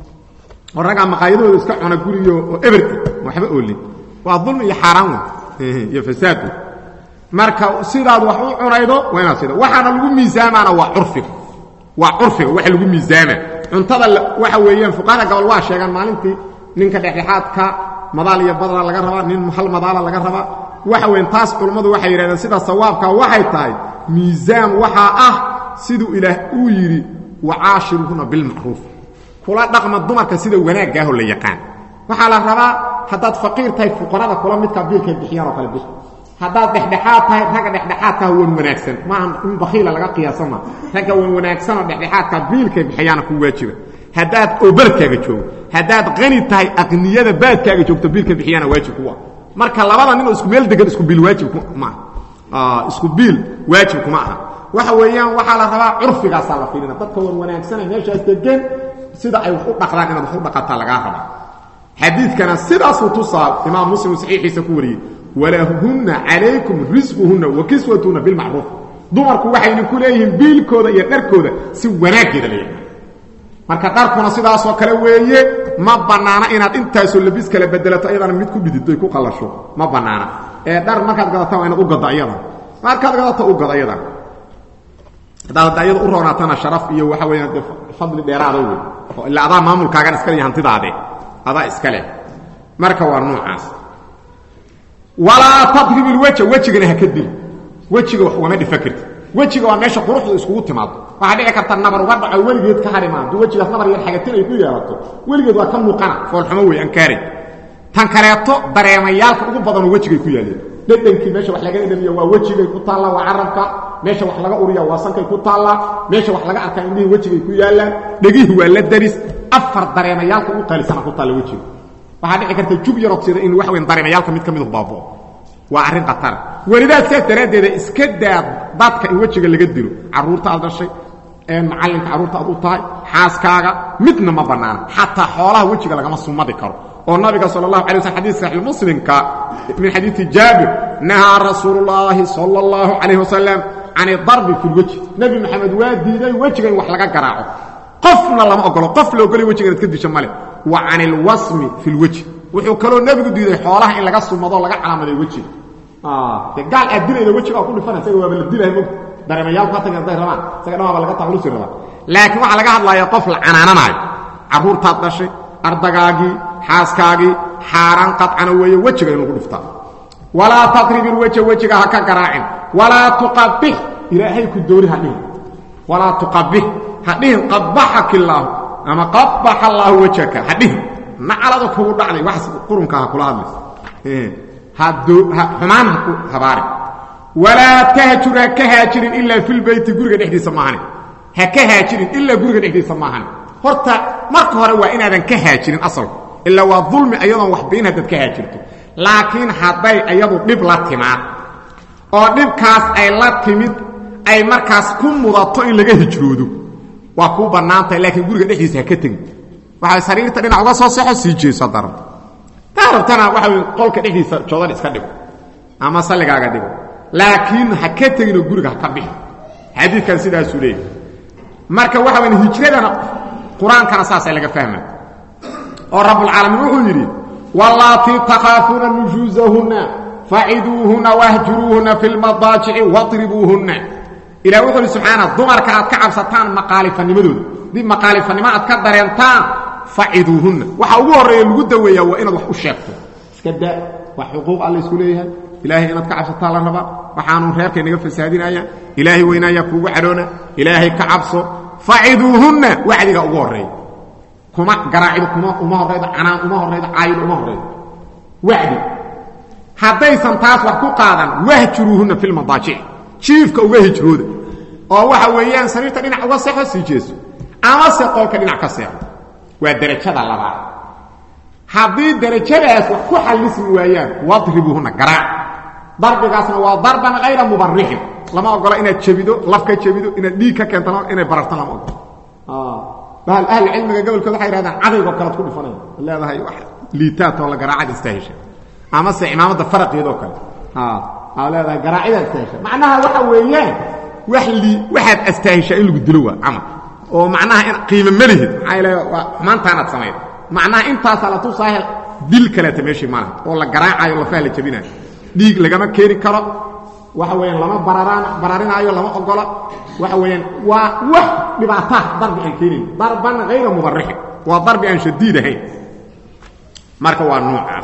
oo raggaa maqaayadooda iska cuna guriyo oo eberta waxba oolin waa ulmi iyo xaaraan wey iyo fasaad wey marka sidaad wax u cunaydo waa inaad sida waxaana lagu miisaamaana waa curfiga waa curfiga waxa lagu miisaama cuntada waxa weeyaan fuqahada gobol waa sheegaan maalintii ninka dhexdhexaadka madaal iyo badra laga rabaa nin hal madaala laga rabaa waxa weyn taas culummadu waxay yidhahdeen sida sawaabka waxay tahay miisaan waxaa ah siduu ilaah uu yidhi wacaashiruhuna bilmacruuf kula dhaqma dumarka sida wanaaggaahoo la yaqaan waxaa la rabaa haddaad faqiir tahay fuqarada kula midkaa biilkay bixiyaan oo kale bix haddaad dhexdhexaad tahay ragga dhexdhexaadkaah wan wanaagsan maaha in bakiila laga qiyaasa maa ragga wan wanaagsanoo dhexdhexaadkaa biilkay bixiyaana ku waajiba haddaad oo beledkaaga joogo haddaad qani tahay aqniyada baadkaaga joogto biilka bixiyaana waajib kuwa marka labada ninoo isku meel degan isku biil waajib maaha isku biil waajib kuma aha waxa weeyaan waxaa la rabaa curfigaasaa la fiirina dadka wan wanaagsana meeshaas degan sida ay wax u dhaqdaan inaad wax u dhaqataa lagaa rabaa xadiidkana sidaasuu tusaa imaam muslim saxiixiisa ku wariyey walahunna calaykum risquhunna wa kiswatuhunna bilmacruuf dumarku waxayna ku leeyihiin biilkooda iyo dharkooda si wanaaggeeda la yaqaan marka dharkuna sidaasoo kale weeye ma bannaana inaad intaasoo labis kala bedelato ayadana mid ku dhididdo ay ku qallasho ma bannaana ee dhar markaad gadataan waa inaad u gaddo ayada markaad gadato u gad ayada haddaad ayada u roonaatana sharaf iyo waxa weeyaan dee fadli dheeraada wey oo ilaa adaa maamulkaagan iska leh hantidaade adaa iska leh marka waa noocaas walaa tadrib ilweja wejigana ha ka dil wejiga wax ugama dhifa karti wejiga waa meesha quruxda iskugu timaado waxaa dhici karta nabar uga dhaco weligeed ka hari maa hadduu wejigaas nabar yar xagatin ay ku yeelato weligeed waa ka muuqana foolxumo wey ankaari tan kaleeto dareemayaalka ugu badanoo wejigay ku yaaleen dhedhankii meesha wax laga dhedhamiya waa wejigay ku taalla waa carabka meesha wax laga uriya waa sankay ku taallaa meesha wax laga arkaa indhihii wejigay ku yaallaan dhegihii waa la daris afar dareemayaalka ugu qaalisana ku taalla wejiga waxaa dhici karta jug yarood sida in waxa weyn dareemayaalka mid ka midu baabao waa arrin khatara welidaad saas daraaddeeda iska daa dadka in wejiga laga dilo carruurta aad dhashay ee macallinka carruurta aad u tahay xaaskaaga midna ma bannaana xataa xoolaha wejiga lagama sumadi karo oo nabiga sal اlahu alay wasl xadis saxii muslimka min xadiidi jaabir nahaa rasuulu اllaahi sala اllahu calayh wasalam can idarbi fi lwejhi nebi maxamed waa diiday wejiga in wax laga garaaco qofna lama ogolo qof la ogolay wejiga inaad ka disho male wa can ilwasmi fi lwejhi wuxuu kaloo nebigu diiday xoolaha in laga sumado laga calaamaday wejiga de gaal aad dilayda wejiga waa ku dhifana isaga waaba la dilahay mog dareemayaalku ha tagin hadday rabaan isaga dhan waaba laga taqlusi rabaa laakiin waxaa laga hadlaaya qof la canaananaayo carruurtaad dhashay ardagaagii xaaskaagii xaaraan qadcana weeye wejiga in lagu dhiftaa walaa taqrib ilweja wejiga ha ka garaacin walaa tuqabix ilaahay ku doori ha dhihin walaa tuqabix ha dhihin qabaxaka illaahu ama qabaxa allaahu wejhaka ha dhihin nacalada kugu dhacday wax qurunka ha kula hadlaysa xumaan ha ku habaarin walaa tahjur ha ka haajirin ilaa filbeyti guriga dhexdiisa maahane ha ka haajirin ilaa guriga dhexdiisa maahane horta marka hore waa inaadan ka haajirin asalku ilaa waa dulmi ayadoon waxbayn haddaad ka haajirto laakiin hadday ayadu dhib la timaad oo dhibkaas ay la timid ay markaas ku mudato in laga hijroodo waa kuu bannaantahay laakiin guriga dhexdiisa ha ka tegin waxay sariirta dhinac uga soo sexo sii jeeso haddaa rabto taa rabtana waxa wey qolka dhexdiisa joodan iska dhigo ama salligaaga dhigo laakiin ha ka teginoo guriga ha ka bixi xadiidkan sidaasuu leeyahy marka waxa weya hijradana qur-aankana saasaa laga fahma oo rabbulcaalamiin wuxuu yidhi wallaatii takhaafuuna nujuusahunna faciduuhunna wahjuruuhunna fi lmadaajici wadribuuhunna ilah wuxuu yidhi subxaana dumarka aad ka cabsataan maqaalifanimadooda dib maqaalifanimo aad ka dareentaan faciduuhunna waxa ugu horreeya lagu daweeyaa waa inaad wax u sheegto iska da wax xuquuq alla isku leeyahay ilaahay inaad ka cabsataa la rabaa waxaanu reerkay naga fasaadinaya ilaahay weynaayaa kuugu cadhoona ilaahay ka cabso faciduuhunna wacdiga ugu horreeya kuma garaacidu kuma uma horraydo canaan uma horraydo caayidu uma horraydo wacdi haddaysan taas wax ku qaadan wahjuruuhunna fi lmadaajic jiifka uga hijrooda oo waxa weeyaan sariirta dhinac uga seexo sii jeeso amase qolka dhinac ka seexo waa derajada labaad haddii derajadaas wax ku xallismi waayaan wadribuuhunna garaac darbigaasna waa darban hayra mubarixin lama ogola inaad jebido laf ka jebido inaad dhiig ka keento inaad bararto lama ogola bahal ahli cilmiga gobolkooda waxay yhahdaan cadaygo kalead ku dhifanaya leedahay wax liitaatoo la garaacad istaahesha amase imaamadda faraqiedoo kale aa leedahay garaacidaa istaahesha macnaha waxa weeyaan wax lii waxaad astaahishaa in lagu dilo waa camal oo macnaha in qiimo ma lihid maxaa le waa xumaantaanaad samayd macnaha intaasaa la tusaahe dil kaleeta meeshii malaha oo la garaacayo lafaha la jabinayo dhiig lagama keeni karo waxa weeyaan lama bararaan bararinaayo lama ogola waxa weeyaan waa wax dhibaataa darbi aan keenayn darban hayra mubarixin waa darbi aan shadiid ahayn marka waa noocaas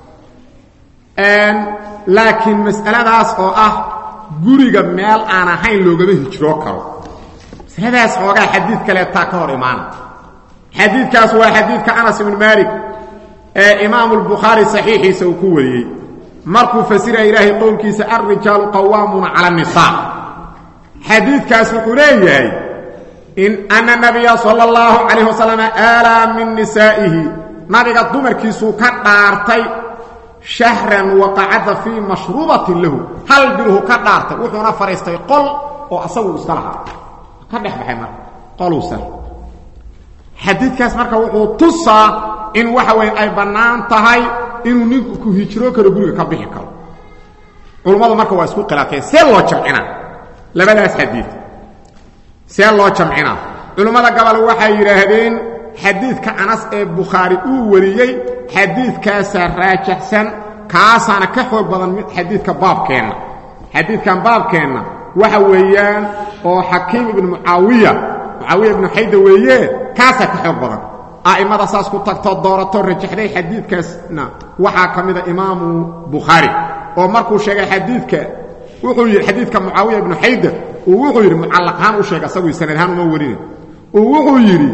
laakiin mas'aladaas oo ah guriga meel aan ahayn loogama hijroo karo masaladaas xoogaa xadiid kaleetaa ka hor imaana xadiidkaas waa xadiidka anas ibnu maalik ee imaamu lbukhaari saxiixiisa uu ku wariyey markuu fasiraya ilaahay qowlkiisa alrijaalu qawaamuuna cala الnisaa xadiidkaas wuxuu leeyahay in ana nabiya sala اllahu calayh wasalam aalaa min nisaa'ihi nabiga dumarkiisuu ka dhaartay shahran waqacada fii mashruubatin lahu hal biluhu ka dhaartay wuxuuna fadhiistay qol oo asagu iska lahaa ka dhex baxay marka qoluusa xadiidkaas marka wuxuu tusaa in waxa weeye ay bannaan tahay inuu ninku ku hijroo karo guriga ka bixi karo culummadu marka waa isku khilaafeen see loo jamcinaa labadaas xadiid see loo jamcinaa culummada gobol waxay yidhaahdeen xadiidka anas ee bukhaari uu wariyey xadiidkaasaa raajaxsan kaasaana ka xoog badan mid xadiidka baabkeenna xadiidkan baabkeenna waxa weeyaan oo xakiim ibnu mucaawiya mucaawiya ibnu xayda weeye kaasaa ka xoog badan a'immada saas ku tagtoo dooratoo rajaxday xadiidkaasna waxaa ka mida imaamu bukhaari oo markuu sheegay xadiidka wuxuu yidhi xadiidka mucaawiya ibnu xayda uu wuxuu yidhi mucallaq ahaan u sheegay asagu sanad ahaan uma warina uu wuxuu yidhi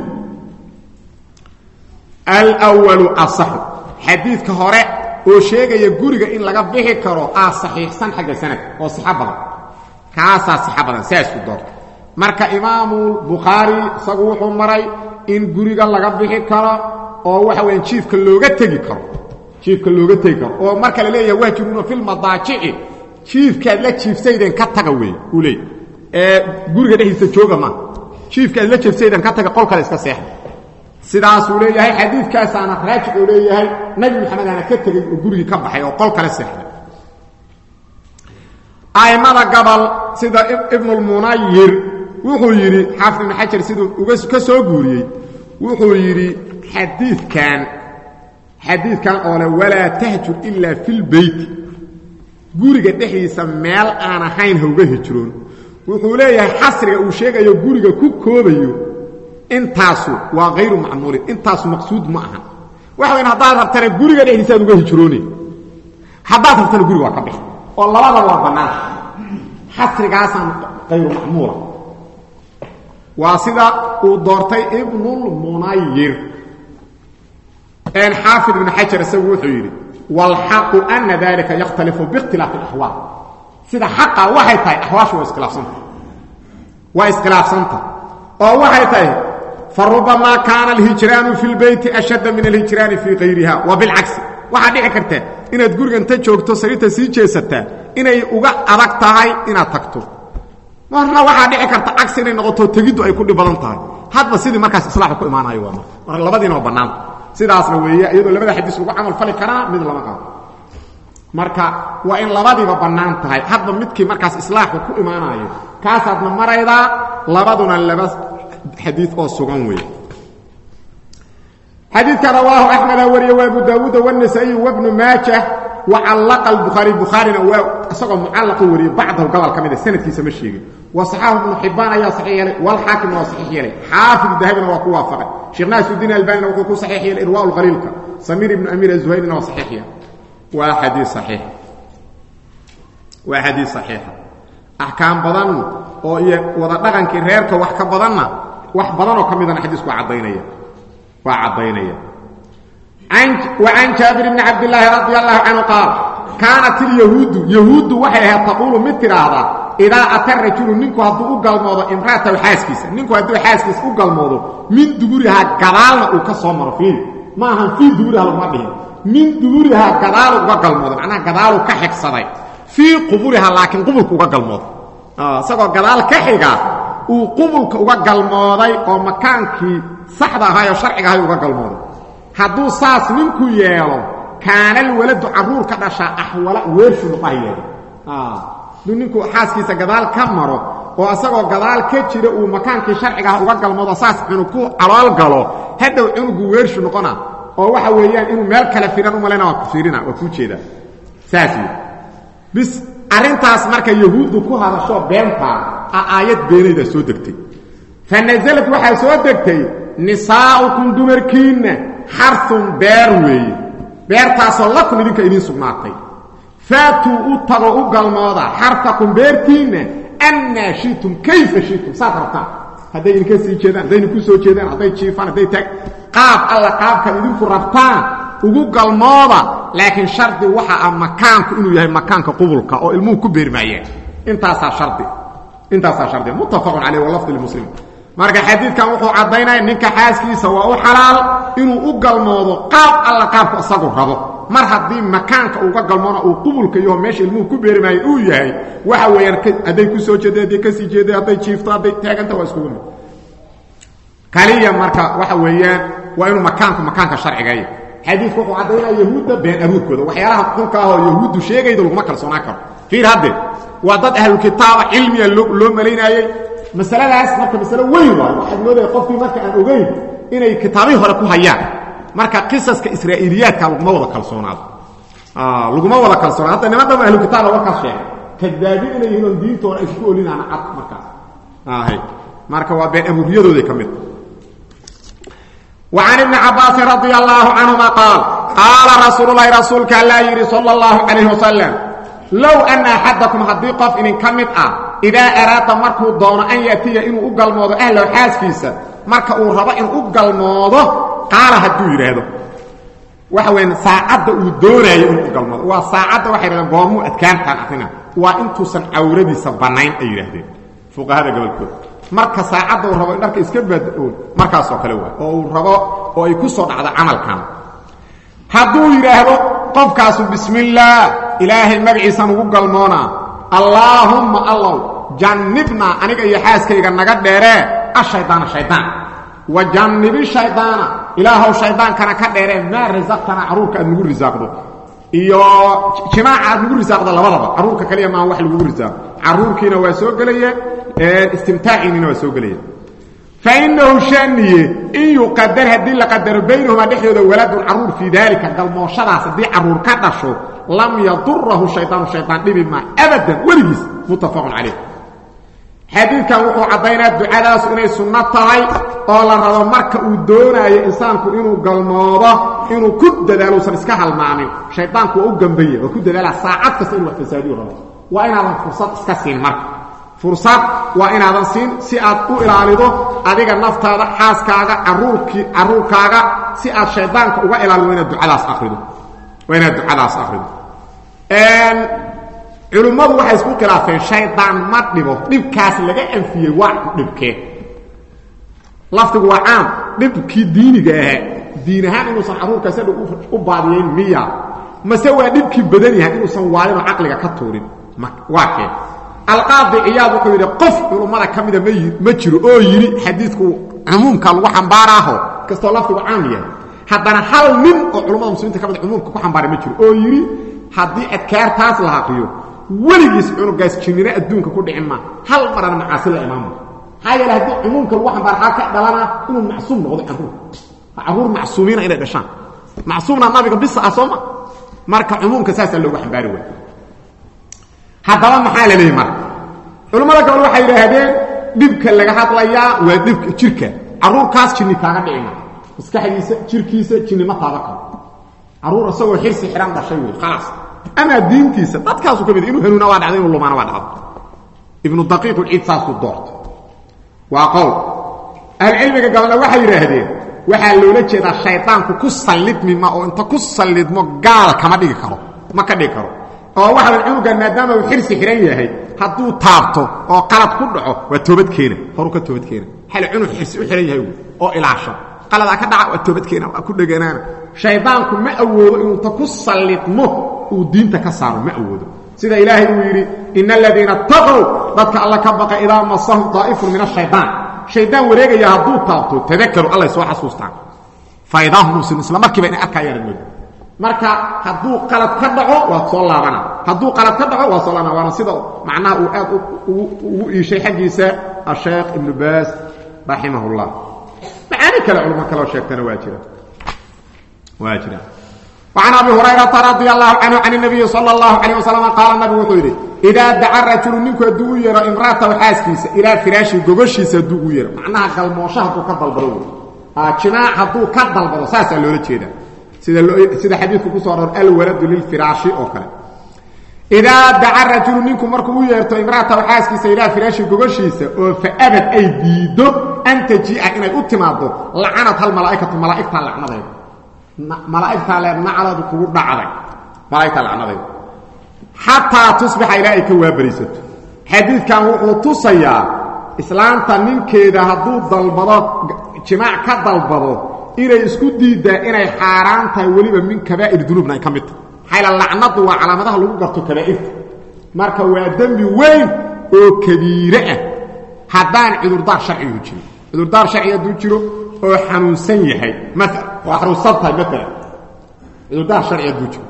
alwalu asaxu xadiidka hore oo sheegaya guriga in laga bixi karo aa saxiixsan xagga sanadka oo sixo badan kaasaa sixo badan saasku doorta marka imaamu bukhaari isagu wuxuu maray in guriga laga bixi karo oo waxa weya jiifka looga tegi karo jiifka looga tegi karo oo marka la leeyahay wahjuruuna fi lmadaajici jiifkaad la jiifsaydeen ka taga wey uu leey ee guriga dhexdiisa jooga maa jiifkaad la jiifsaydeen ka taga qol kale iska seexa sidaasuu leeyahay xadiidkaasaana raajix uu leeyahay nebi maxamedana ka tegey oo gurigii ka baxay oo qol kale seexday a'immada gabal sida ibnulmunayir wuxuu yidhi xaafid ibnu xajar siduu uga ka soo guuriyey wuxuu yidhi xadiidkan xadiidkan oo le walaa tahjur ilaa fi lbeyti guriga dhexdiisa meel aan ahayn hauga hijroon wuxuu leeyahay xasriga uu sheegayo guriga ku koobayo intaasu waa hayru macmuulin intaasu maqsuud ma ahan waxa wayn haddaad rabtana guriga dhexdiisaaad uga hijroonay haddaad rabtana guriga waa ka bixi oo labadaba waa bannaan xasrigaasaan hayru macmuula waa sida uu doortay ibnulmunayir xaafid ibn xajar isagu wuxuu yidhi wاlxaqu ana dalika yakhtalifu biاkhtilaafi اlaxwaal sida xaqa waxay tahay axwaashu waa iskhilaafsanta waa iskhilaafsanta oo waxay tahay farubamaa kaana alhijraanu fi lbeyti ashadda min alhijraani fii kayriha wa bilcagsi waxaa dhici karta inaad guriga inta joogto sariirta sii jeesataa inay uga adag tahay inaad tagto marna waxaa dhici karta cagsi inay noqoto tegiddu ay ku dhib badan tahay hadba sidii markaas islaaxu ku imaanayo waa marka marka labadiina waa bannaanta sidaasna weeye iyadoo labada xadiis lagu camal fali karaa mid lama qabo marka waa in labadiiba bannaan tahay hadba midkii markaas islaaxu ku imaanayo kaasaadna maraydaa labaduna laba xadiid oo sugan weeye xadiidka rawaahu axmeda wariye wa abu daawuuda wاnasaa-iy wabnu maajah wacallaqa albukhaari bukhaarina waa isagoo mucallaqu wariyey bacdahu gobol ka mida sanadkiisa ma sheegin wa saxaahu ibnu xibaan ayaa saxiix yeelay walxaakimna waa saxiix yeelay xaafid dahabina waa ku waafaqay sheekh naasudiin albanina wuxuu ku saxiix yeelay irwaa lkhaliilka samiir ibnu amiir azuhayrina waa saxiix yeelay waa xadii saxiix waa xadiis saxiixa axkaam badan oo iyo wada dhaqankii reerka wax ka badanna wax badanoo ka midana xadiisku waa caddaynaya waa caddaynaya وعن جابر بن عبد الله رضي الله عنه قال كانت اليهود يهود waxay ahayd taqulu mid tiraahda idaa ata rajulu ninku hadduu u galmoodo imraatahu xaaskiisa ninku hadduu xaaskiisa u galmoodo min duburihaa gadaalna uu ka soo maro fiil ma ahan fii duburiha laguma dhihin min duburihaa gadaalu uga galmoodo macnaha gadaalu ka xigsaday fii quburihaa laakiin qubulka uga galmoodo isagoo gadaal ka xiga uu qubulka uga galmooday oo makaankii saxda ahaayoo sharciga ahay uga galmooday hadduu saas ninku yeelo kaanalwaladu caruur ka dhashaa axwala weershu nuqaha yeelo duu ninku xaaskiisa gadaal ka maro oo asagoo gadaal ka jira uu makaankii sharciga ah uga galmoodo saas cunug ku calool galo hadhow cunugu weershu noqona oo waxa weeyaan inuu meel kale firan u malayna waa ku fiirina waa kuu jeedaa saas wey bis arrintaas marka yahuuddu ku hadashoo beentaa a aayad beenayda soo degtay fa nasalad waxaa soo degtay nisaa'ukum dumarkiinna xarun beer weeye beertaasoo lakum idinka idiin sugnaatay faatuu u tago u galmooda xarfakum beertiinna annaa shitum kayfa shitum saad rabtaan hadday idinka sii jeedaan hadday idinku soo jeedaan hadday jiifaan hadday taag qaab alla qaabkaad idinku rabtaan ugu galmooda laakiin shardi waxa ah makaanku inuu yahay makaanka qubulka oo ilmuhu ku beermaayeen intaasaa hardi intaasaa shardi muttafaqun caleyh walafdi lmuslim marka xadiidkan wuxuu caddaynaya ninka xaaskiisa waa u xalaal inuu u galmoodo qaab alla qaabku isagu rabo mar haddii makaanka uga galmoona uu qubulka yaho meesha ilmuhu ku beerimaayay uu yahay waxa weeyaan hadday ku soo jeeda hadday kasii jeeda hadday jiifto hadday taaganta waa iskugu mid kaliya marka waxa weeyaan waa inuu makaanku makaanka sharcigaaya xadiidku wuxuu caddaynaya yahuudda been abuurkooda waxyaalaha xunka ah oo yahuuddu sheegayda laguma kalsoonaan karo fiir hadde waa dad ahlukitaaba cilmiga loo malaynaayey masaladaas marka masalo weyn waayo waxaad moodaya qofkii marka aan ogeyn inay kitaabihii hore ku hayaan marka qisaska israa'iiliyaadka laguma wada kalsoonaado laguma wada kalsoonaado hadda niman dhama ahlu kitaaba warkaas sheegay kadaabin inay yihiin oon diintoona ay ku olinaana cad markaas ahay marka waa been abuuriyadooday ka mid وعن ابن عباس رضي الله عنهما قال قال رسول الله رسولك الله يري صلى الله عليه وسلم لو أن أحدكم هدي قف إن كمت أه إذا أراد مركو دون أن يأتي إنه أقل موضو أهله حاسكيسا مركو ربا إنه أقل موضو قال هدو يرهدو وحوين ساعد ودونا إنه أقل موضو وساعد وحي رغم قومو أتكان كان أتنا وإنتو سن أوردي سبانين أي يرهدين فوق هذا قبل كل marka saacadda uu rabo in dharka iska bad-oon markaasoo kale waa oo uu rabo oo ay ku soo dhacdo camalkan hadduu yidhaahdo qofkaasu bismillaah ilaahay magaciisan ugu galmoonaa allaahumma allow jannibnaa aniga iyo xaaskayga naga dheeree ashaydaana shaydaan wa jannibi shaydaana ilaahow shaydaankana ka dheeree maa rasaqtana carruurka aad nagu risaaqdo iyo jimaaca aad nagu risaaqdo labadaba carruurka kaliya maa wax lagugu risaaqo carruurkiina waa soo gelaya istimtaaciinina waa soo gelaya fainahu shaniye in yuqadar haddii la qadaro baynahumaa dhexdooda waladun caruur fii daalika galmooshadaas haddii caruur ka dhasho lam yadurahu shaydaanu shaydaan dhibi maa abadan weligiis muttafaqun calayh xadiidkan wuxuu caddaynaa ducadaasu inay sunno tahay oo la rabo marka uu doonaayo insaanku inuu galmoodo inuu ku dadaalo usan iska halmaamin shaydaanku waa u gambaya waa ku dadaala saacad kasta inu wax fasaadiyo rabo waa inaadan fursad iska siin marka fursad waa inaadan siin si aad u ilaalido adiga naftaada xaaskaaga caruurkii caruurkaaga si aad shaydaanka uga ilaalido inaad ducadaas akrido waa inaad ducadaas akrido culimmadu waxay isku khilaafeen shaydaan ma dhibo dhibkaas laga anfiyey waa dhibkee laftigu waa caam dhibkii diiniga ahaa diin ahaan inuusan caruurkaas hadhow u baadiyeyn miya mase waa dhibkii badan yahay inuusan waalinoo caqliga ka tuurin waa kee alqaadi ciyaad wuxuu yidhi qof culummada ka mida ma jiro oo yidhi xadiidku cumuumka lagu xambaaraaho kastoo lafdigu caam yahay haddana hal nin oo culummada muslimiinta ka mid cumuumka ku xambaaray ma jiro oo yidhi haddii adkaartaas la haqiyo weligiis cunugaas jinnina adduunka ku dhicin maa hal marana macaasi la imaamo maxaa yeele haddii cumuumka lagu xambaara xaa ka dhalanaa inuu macsuum noqdo carruur carruur macsuumiina inay dhashaan macsuumna nabiga bisa ah sooma marka cumuumka saasaa loogu xambaari waay haddaba maxaa la leeyay marka culammada gabal waxay yidhaahdeen dhibka laga hadlayaa waa dhibka jirka carruurkaas jinni kaaga dhicima maskaxdiisa jirkiisa jinni ma taaba karo carruur isagoo xirsi xidhan dhashay wey khalaas amaa diintiisa dadkaasu ka mid inuu hanuuna waa dhacda inuu lumaana waa dhacda ibnu daqiiq ulciid saasku doorta waa qowl ahlucilmiga gabalna waxay yidhaahdeen waxaa loola jeedaa shaydaanku ku sallidmi ma oo inta ku sallidmo gaal kama dhigi karo ma ka dhigi karo oo waxaa cunugan maadaama uu xirsi xihan yahay hadduu taabto oo qalad ku dhaco waa toobad keena horu ka toobad keena xal cunug xirsi u xihan yahay oo ilaasho qaladaa ka dhaca waa toobad keena waa ku dheganaana shaydaanku ma awoodo inuu ta ku sallidmo uu diinta ka saaro ma awoodo sida ilaahay uu yidhi ina aladiina taqow dadka alla ka baqa idaa masahum daa'ifun min ashayaan shaydaan wareegaya hadduu taabto tadakaru allay soo xasuustaan faidaahum muslimun isla markiiba inay arkayaan mooda marka hadduu qalad ka dhaco waa soo laabana hadduu qalad ka dhaco waa soo laabana waana sida macnaha uu aad ugu iishay xaggiisa asheekh ibnu baas raximah اllah macaani kale culmo kaloo sheegtana waa jira waa jira وعن أبي هريرة رضي الله عنه عن النبي صلى الله عليه وسلم قال النبي وxuu yidhi إdaa daca rajulu ninku hadduu u yeero imra'atahu xaaskiisa ilaa firaashi gogoshiisa hadduu u yeero macnaha galmoosho hadduu ka dalbado wey jimaac hadduu ka dalbado saasaa loola jeeda sida sida xadiidku ku soo aror alwaladu lilfiraashi oo kale idaa daca rajulu ninku markuu u yeerto imra'atahu xaaskiisa ilaa firaashi gogoshiisa oo faabad ay diido an tajii'a inay u timaado lacanat hal malaa'ikatu malaa'igtaa lacnadeeda malaa'igtaa le nacladu kugu dhacday malaa'igtaa lacnadeeda xataa tusbixa ilaa ay ka waabarisato xadiidkan wuxuu tusayaa islaanta ninkeeda hadduu dalbado jimaac ka dalbado inay isku diiddaa inay xaaraan tahay weliba min kabaa'ir dunuubna ay ka mid tahay maxayla lacnadu waa calaamadaha lagu garto kabaa'irta marka waa dembi weyn oo kabiire ah haddaan cudurdaar sharcigu jirin cudurdaar sharci hadduu jiro oo xanuunsan yahay maala waa xanuunsan tahay maalan cudurdaar sharci hadduu jiro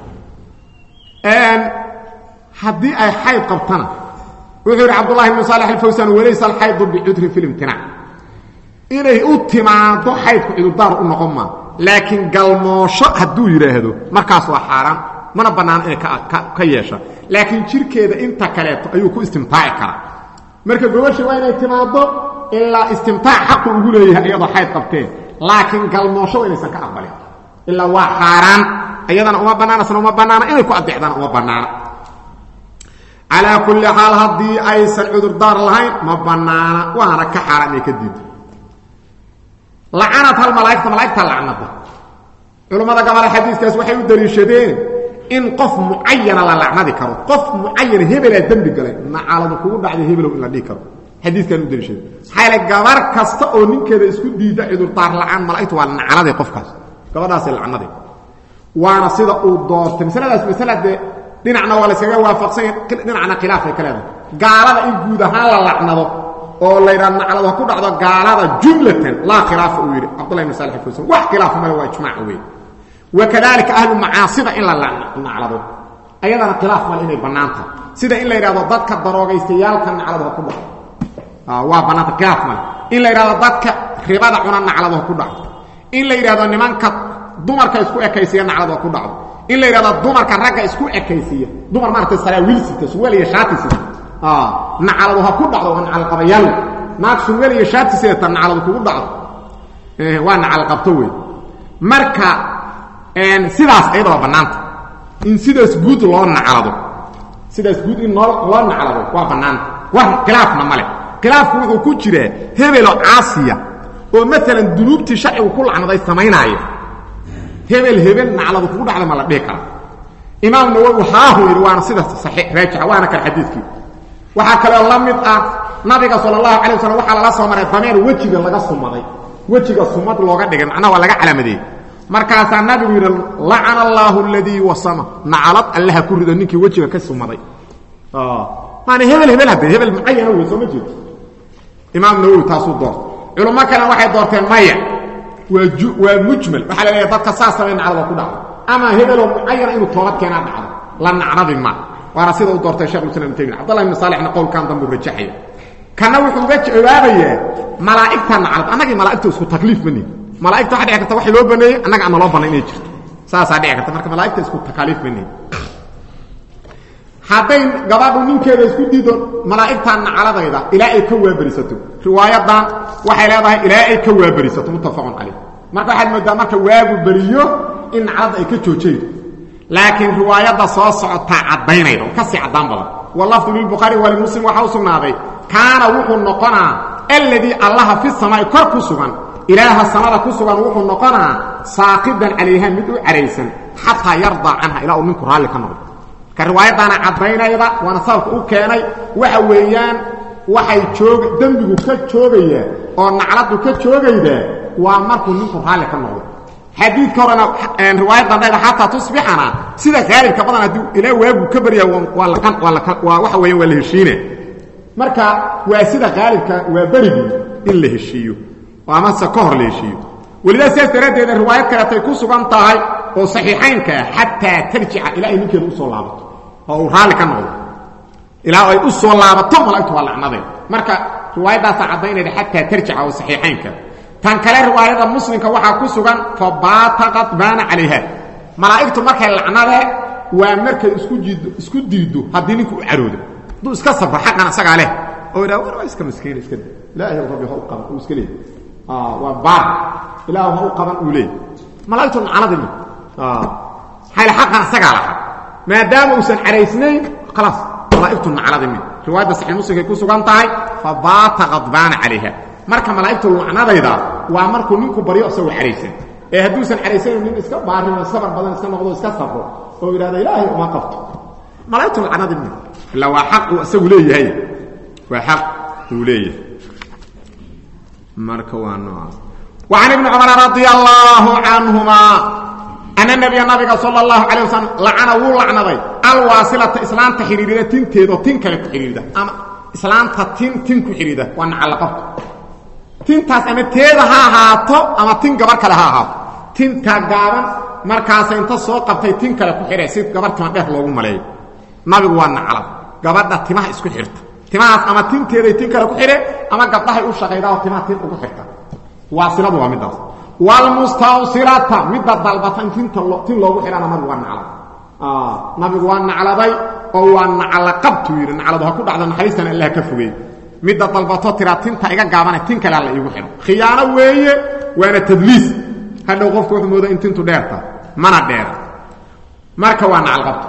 haddii ay xayd qabtana wuxuu yidhi cabdullahi bnu saalax alfawsan walaysa alxaydu bicudrin fi limtinaac inay u timaado xaydku cudurdaar u noqon maa laakiin galmoosho hadduu yidhaahdo markaas waa xaaraan mana bannaano inay ka yeesha laakiin jirkeeda inta kaleeto ayuu ku istimtaaci karaa marka gobasha waa inay timaado ilaa istimtaac xaqu ugu leeyahay iyadoo xayd qabteen laakiin galmoosho waa inaysan ka aqbalin ilaa waa xaaraan iyadana uma bannaana isna uma bannaana inay ku adeecdaan uma bannaana calaa kulli xaal haddii aysan cudurdaar lahayn ma bannaana waana ka xaaraan inay ka diido lacanad hal malaaigta malaaigta lacnada culammada gabala xadiiskaas waxay u daliishadeen in qof mucayana la lacnadi karo qof mucayana hebelaa dembi galay nacaladu kugu dhacday hebelow in la dhihi karo xadiiskaan u daliishadeen maxaa yaele gabar kasta oo ninkeeda isku diida cudurdaar la'aan malaa'igtu waa nacnaday qofkaas gabadhaasay lacnaday waana sida uu doortay masaladaas masala dee dhinacna waa layskaga waafaqsanya dhinacna khilaafay ka leedahay gaalada in guud ahaan la lacnado oo laydhaa naclado ha ku dhacdo gaalada jumlatan laa khilaafa uu yidhi cabdullah ibn salix alfawsan wax khilaafa male waa ijmaac wey wakadalika ahlu macaasida in la naclado ayadana khilaaf male inay bannaan tahay sida in la yidhahdo dadka daroogaystayaalka naclado ha ku dhaco waa bannaanta khilaaf male in la yidhahdo dadka ribada cuna naclado ha ku dhaco in la yidhahdo nimanka dumarka isku ekaysiya naclado ha ku dhacdo in la yidhahdo dumarka ragga isku ekaysiiya dumar maaragtay saraawiilsita suweel iyo shaatisita nacaladu ha ku dhacdo waa nacalqabayaal naag surweel iyo shaati sidata nacaladu kugu dhacdo waa nacalqabto wey marka sidaas ayada waa bannaanta in sidaas guud loo nacalado sidaas guud in noo loo nacalado waa bannaanta wax khilaafna male khilaafku wuxuu ku jiraa hebelo caasiya oo maalan dunuubtii sharcigu ku lacnaday samaynaaya hebel hebel nacladu kugu dhacda ma la dhihi kara imaam nawowi haahu yidhi waana sida saxiix raajixa waana kan xadiidkii waxaa kaloo la mid ah nabiga sal اlahu alay waslam waxaa lala soo maray dameer wejiga laga sumaday wejiga sumad looga dhigay macnaha waa laga calaamadeeyey markaasaa nabigu yidhi lacana allaahu aladii wasama nacalad allaha ku rido ninkii wejiga ka sumaday maana hebel hebel hadde hebel mucayana wey soo ma jeedo imaam nawowi taasuu doortay culummo kalena waxay doorteen maya waa ju waa mujmal waxaa la leeyahay dadka saas samay nacdada ku dhacdo ama hebeloo mucayana inuu toobad keenaa dhacdo la nacdadi ma waana sida uu doortay shekhulislam ibn taymiya cabdullah ibn saalixna qowlkan dambuu rajaxaya kana wuxuu uga jawaabayaa malaa'igta naclad annagii malaa'igta isku takliif ma nihin malaa'igta waxa dhici karta wax loo baneeyey annaga aan naloo bannay inay jirto saasaa dhici karta marka malaa'igta isku takaaliif ma nihin hadday gabadhu ninkeeda isku diido malaa'igtan nacladayda ilaa ay ka waaberisato riwaayadan waxay leedahay ilaa ay ka waaberisato muttafaqun calayh marka waxaad moodaa marka waagu beriyo in nacladda ay ka joojaydo laakiin riwaayadda soo socotaa caddaynayda oo kasii caddaan badan walafdu lilbukhaari walimuslim waxaa u sugnaaday kaana wuxuu noqonaa alladii allaha fi samaa'i kor ku sugan ilaaha samada ku sugan wuxuu noqonaa saaqidan calayha mid u caraysan xataa yardaa canha ilaa uu ninku raalli ka noqdo ka riwaayaddaana caddaynayda waana sababka u keenay waxa weeyaan waxay joog dembigu ka joogayaa oo nacladdu ka joogaydaa waa markuu ninku raalli ka noqdo xadiidka horena riwaayadan dhayda xataa tusbixana sida haalibka badan haddii ilaa waagu ka barya waa laqan waa la waa waxa weeyaan waa la heshiine marka waa sida haalibka waa berigii in la heshiiyo amase ka hor la heshiiyo welidaa sidaas daraaddeeda riwaayad kaleetay ku sugan tahay oo saxiixaynka ah xataa tarjica ilaa ay ninkeeda usoo laabato oo uu raalli ka noqdo ilaa ay u soo laabato malaigtu waa lacnadeen marka riwaayaddaasa caddaynayda xataa tarjica oo saxiixaynka tan kale riwaayada muslimka waxaa ku sugan fabaata qadbaana calayha malaa'igtu markay lacnadee waa markay isku jiiddo isku diiddo haddii ninku u caroodo hadduu iska sabro xaqan isagaa leh oo idhaha war waa iska maskiina iska da ilaahay rabbi ha u qaban uu iska leey waa baar ilaah ha u qaban uu leey malaa'igtu lacnadi mi xayl xaqan isagaa lahaa maadaama uusan caraysnayn khalaas malaa'igtu nacladi mi riwaayadda saxiix muslimkay ku sugan tahay fabaata qadbaana calayha marka malaa'igtu lacnadayda waa markuu ninku baryo isagoo caraysan ee hadduusan caraysanayn nin iska baarimo sabar badan iska noqdo iska sabro oo yidhahda ilaahay uma qabto malaa'igtu lacnadi mi illa waa xaq uu isagu leeyahay waa xaq uu leeyahay marka waa noocaas وعن ابن عمر رضي الله عنهما أن النبي نبي صلى الله عليه وسلم لعن ولعنضي الواصلة إسلام تحريرية تنتيدو تنكا تحريرية أما إسلام تن تن كحريرية وأن علقبت تنتاس أما تيدا ها هاتو أما تن قبر كلا ها هاتو تنتا قابا مركاسا انت سوى قبتي تن كلا كحريرية سيد قبر كما بيه لوغو ملاي نبي وأن علق قبر دا تماه اسكو حرت تماهاس أما تنتيدا تن كلا كحريرية أما قبضها يوشا غيدا وتماه تن كو حرتا waasiladu waa midaas wlmustawsilata midda dalbatan tinta tin loogu xidhana nabigu waa naclad nabigu waa nacladay oo waa naclaqabtuu yidhi nacladu ha ku dhacdo naxariistan allah ka fogey midda dalbato tiraa tinta iga gaabane tin kale alla iigu xidho khiyaano weeye waana tadliis hadhow qofku wuxuu mooda in tintu dheerta mana dheera marka waa naclaqabto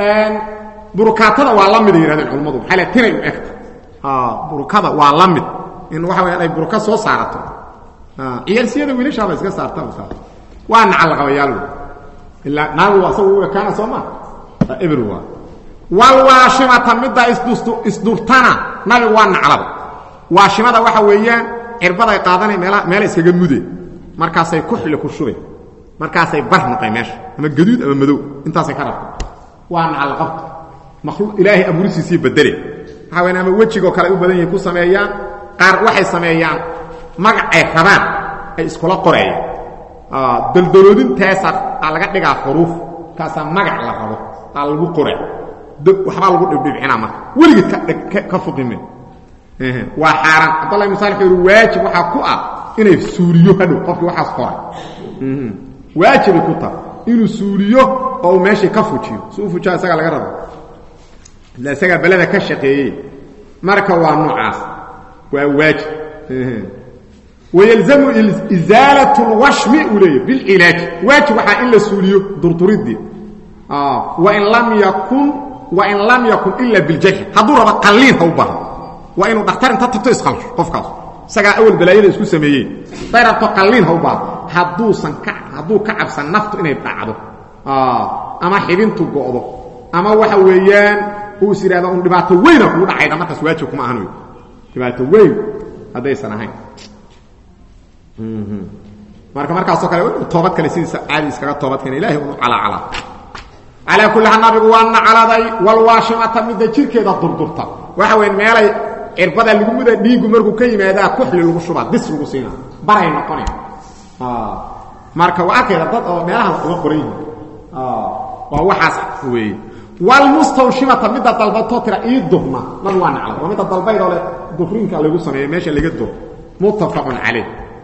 burukaatada waa la mid ay yihahdeen culammadu maxaa le tinay u egta burukada waa la mid in waxa weyaan ay buruka soo saarato ciyaalsiyada wiilashaaba iska saarta waa nacalaqabayaal ilaa naagu asagu u ekaana soo maa ebr waa walwaashimata midda isdurtana nabigu waa naclada waashimada waxa weeyaan cirbaday qaadanay meel meela iskaga mude markaasay kuxli ku shubay markaasay bar noqay meesha ama gaduud ama madow intaasay ka rabta waa nacalaqabta makhluuq ilaahay abuurisiisii bedele waxaa weyan ama wejigoo kale ay u badan yihin ku sameeyaan qaar waxay sameeyaan magac ay rabaan ay iskula qorayaan daldaloodintaasa aa laga dhigaa xuruuf kaasaa magac la rabo aa lagu qora waxbaa lagu dhibdhibcinaa marka weligeed ka fuqime waa xaaraan cabdallah ibn salix yuri waajib waxaa ku ah inay suuliyo hadhow qofkii waxaas qoray waajibay ku taha inuu suuliyo oo uu meeshii ka fujiyo si u fujaa isagaa laga rabo ila isagaa beleda ka shaqeeyey marka waa noocaas waa waajib ويلزم إزالة الوشم إليه بالعلاج واجب وحا إلا سوليو درطردي آه. وإن لم يكن وإن لم يكن إلا بالجهل هدو ربا قلين هو بها وإنه دكتور انت تبتو إسخال قفكاس سقا أول بلايين اسكو سميين طيرا قلين هو بها هدو سنكع هدو كعب سنفتو إنه يبتعدو آه. أما حبين تقعدو أما وحا ويان هو سيرا هذا أن دباتو وين أقول عيدا ما تسواجه كما أهنوي دباتو وين هذا يسنهين marka markaasoo kale toobad kale sidiisa caadi iskaga toobad keena ilahay uu cala cala ala kulli hal nabigu waa nacaladay wal waashimata midda jirkeeda durdurta waxa weyn meelay cirbada lagu muda dhiigu markuu ka yimaadaa kuxli lagu shubaa dis lagu siina baray noqonay marka waa arkayda dad oo meelaha uga qoran yihiin waa waxaas weeye walmustawshimata midda dalbato tira ii durna nabi waa nacla waa midda dalbaydoo le dufrinka lagu sameeyo meesha laga dur muttafaqun calayh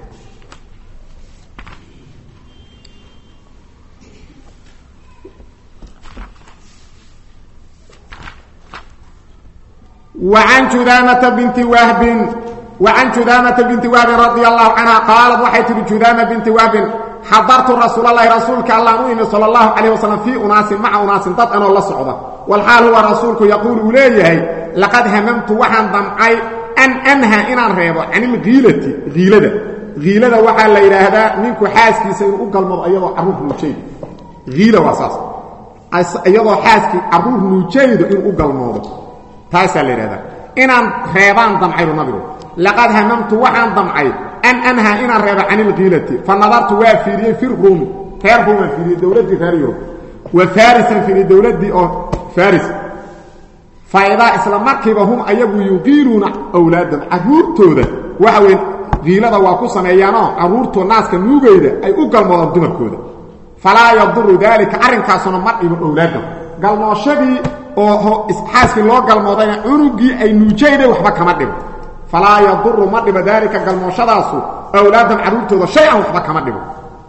وعن جدامة بنت وهب وعن جدامة بنت وهب رضي الله عنها قالت وحيت جدامة بنت وهب حضرت رسول الله رسولك الله نويم صلى الله عليه وسلم في أناس مع أناس ضد أنا الله صعبة والحال هو رسولك يقول إليه لقد هممت وحن ضمعي أن أنهى إن الريبة عن الغيلة غيلة غيلة وحال ليلة هذا منك حاسكي سيقول قلمض أيضا عروف نوشيد غيلة واساس أيضا حاسكي عروف نوشيد إن قلمض taasaa la yidhahdaa inaan reebaan damcaybu nabigu laqad hamamtu waxaan damcay an anhaa inaan reebo can ilkiilati fa nadartu waa fiiriyey fi ruumi reer ruumaan fiiriyey dowladdii reer yurub wa farisan fiiriyey dowladdii oo faris faidaa isla markiiba hum ayagu yuqiiluuna awlaadam carruurtooda waxa weyn kiilada waa ku sameeyaanoo carruurtoo naaska nuugayda ay u galmoodaan dumarkooda falaa yaduru daalika arrinkaasuna ma dhibo awlaadam galmooshadii oo xaaskii loo galmoodayna cunugii ay nuujayday waxba kama dhibo falaa yaduru ma dhibo daalika galmooshadaasu awlaadam carruurtooda shay-an waxba kama dhibo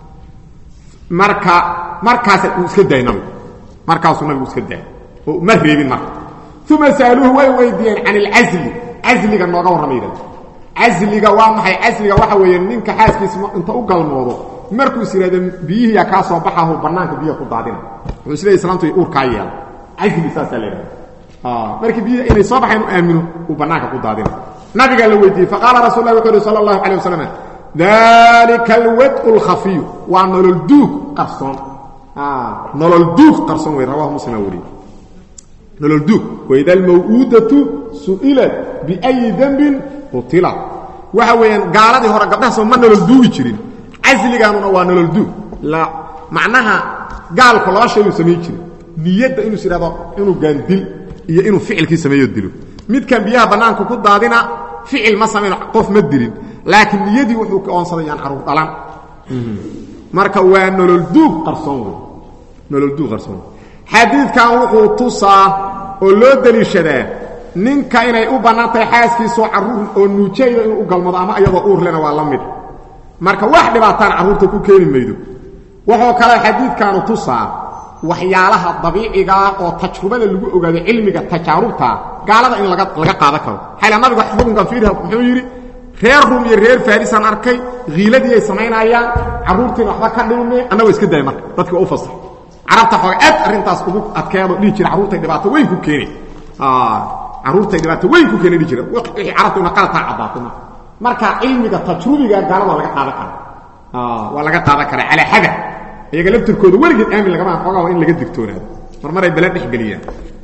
marka markaasa uu iska daayay nabigu markaasuu nabigu iska daayay oo ma reebin marka uma sa'aluuhu way weydiiyeen can ilcasli casliga nooga warrama yidhahda casliga waa maxay casliga waxa weeye ninka xaaskiisa inta u galmoodo markuu is yidhahdo biyihiiyaa kaa soo baxahu bannaanka biyaha ku daadina wuxuu isleey islaamtu uurkaa yeela casli saasaa la yidhahda markii biyihi inay soo baxayn u aamino uu bannaanka ku daadina nabigaa la weydiiyey faqaala rasul lah wuxuu uhi sala allahu calay wasalam dalika alwad'u alkhafiyu waa nolol duug qarsoon nolol duug qarsoon wey rawahu muslima weriye nolol duug waida almaw'uudatu su'ilat biayi dembin qutila waxa weeyaan gaaladii hore gabdhahaasoo ma nolol duugi jirin casligaanuna waa nolol duug la macnaha gaalku laba shay uu samayn jirin niyadda inuu is idhahdo inuu gaandil iyo inuu ficilkii sameeyo dilo midkan biyaha bannaanka ku daadina ficil ma samayno qof ma dilin laakiin niyadii wuxuu ka oonsaday yaan caruur dhalan marka waa nolol duug qarsoon wey nolol duug qarsoon xadiidkan wuxuu tusaa oo loo deliishadaa ninka inay u bannaan tahay xaaskiisoo carruur oo nuujayda inuu u galmado ama iyadoo uur lena waa la mid marka wax dhibaataan carruurta ku keeni maydo wuxuu kale xadiidkaanu tusaa waxyaalaha dabiicigaa oo tajrubada lagu ogaado cilmiga tajaarubta gaalada in laga laga qaadan karo xayla nabiga xukunkan fiirha muxuu yidhi reer rum iyo reer farisaan arkay kiiladii ay samaynayaan carruurtiina waxba ka dhilme annagoo iska daaya marka dadki waa u fasax carabta xooga aad arrintaas ugu adkeedo dhihi jira carruurtay dhibaato weyn ku keeni carruurtay dhibaato weyn ku keeni dhihi jira wixii carabtu ina qalataa caddaato marka marka cilmiga tajrubiga gaalada waa laga qaadan kara waa laga qaadan karaa calaa xada iyaga laftirkooda weligeed aamin lagama xoogaa waa in laga digtoonaado mar maray bala dhexgeliyaan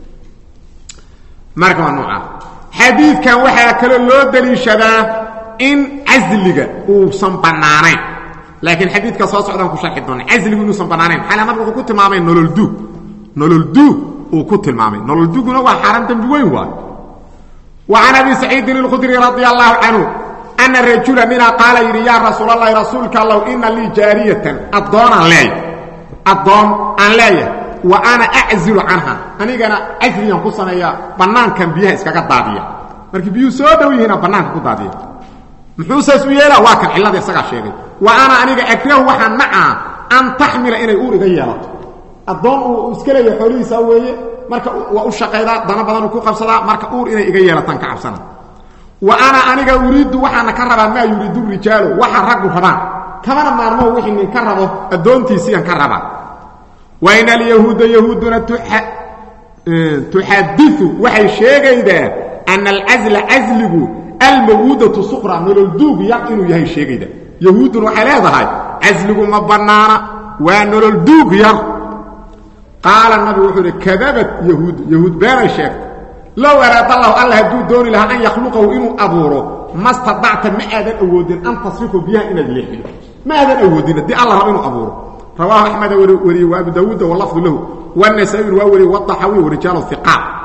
marka waa noocaa xadiidkan waxaa kaloo loo daliishadaa in casliga uusan bannaanayn laakiin xadiidka soo socdaan ku sharxi doona casligu inuusan bannaanayn xala nabigu wuxuu ku tilmaamay nolol duug nolol duug uu ku tilmaamay nolol duuguna waa xaaraan dembi weyn waay wa can abi saciidin alkhudri radia allahu canhu ana rajula ninaa qaala yidhi yaa rasuul allahi rasuulka allow ina lii jaariyatan addoonaan leeyahay addoon aan leeyahay wa ana aczilu canha anigana casligan ku sameeya bannaankan biyaha iskaga daadiya markii biyuhu soo dhow yihiina bannaanka ku daadiya muxuu saas u yeelaa waa kan cillada isagaa sheegay wa ana aniga akrahu waxaan nacaa an taxmila inay uur iga yeelato addoon uu iska leeyahay xoolihiisa weeye marka waa u shaqaydaa dana badanuu ku qabsadaa marka uur inay iga yeelataan ka cabsana wa ana aniga uriiddu waxaana ka rabaa maa yuriidu rijaalu waxa raggu rabaan kamana maarmoo wixii nin ka rabo addoontiisiian ka rabaa wa in alyahuuda yahuuduna tuxadiu waxay sheegaydaa ana alcasla casligu almawuudatu suqra nolol duug yar inuu yahay sheegayda yahuudduna waxay leedahay casligu ma bannaana waa nolol duug yar qaala nabigu wuxuu idhi kadabat yahuud yahuud beenay sheegtay low araada allahu alla hadduu dooni lahaa an yakhluqahu inuu abuuro ma stadacta ma aadan awoodin an tasrifu biyaha inaad leexido ma aadan awoodin haddii alla rabo inuu abuuro rawaahu axmeda wariyey wa abu daawuuda walafdu lahu wanasaa-in waa wariyey wadaxawi warijaalu iqaat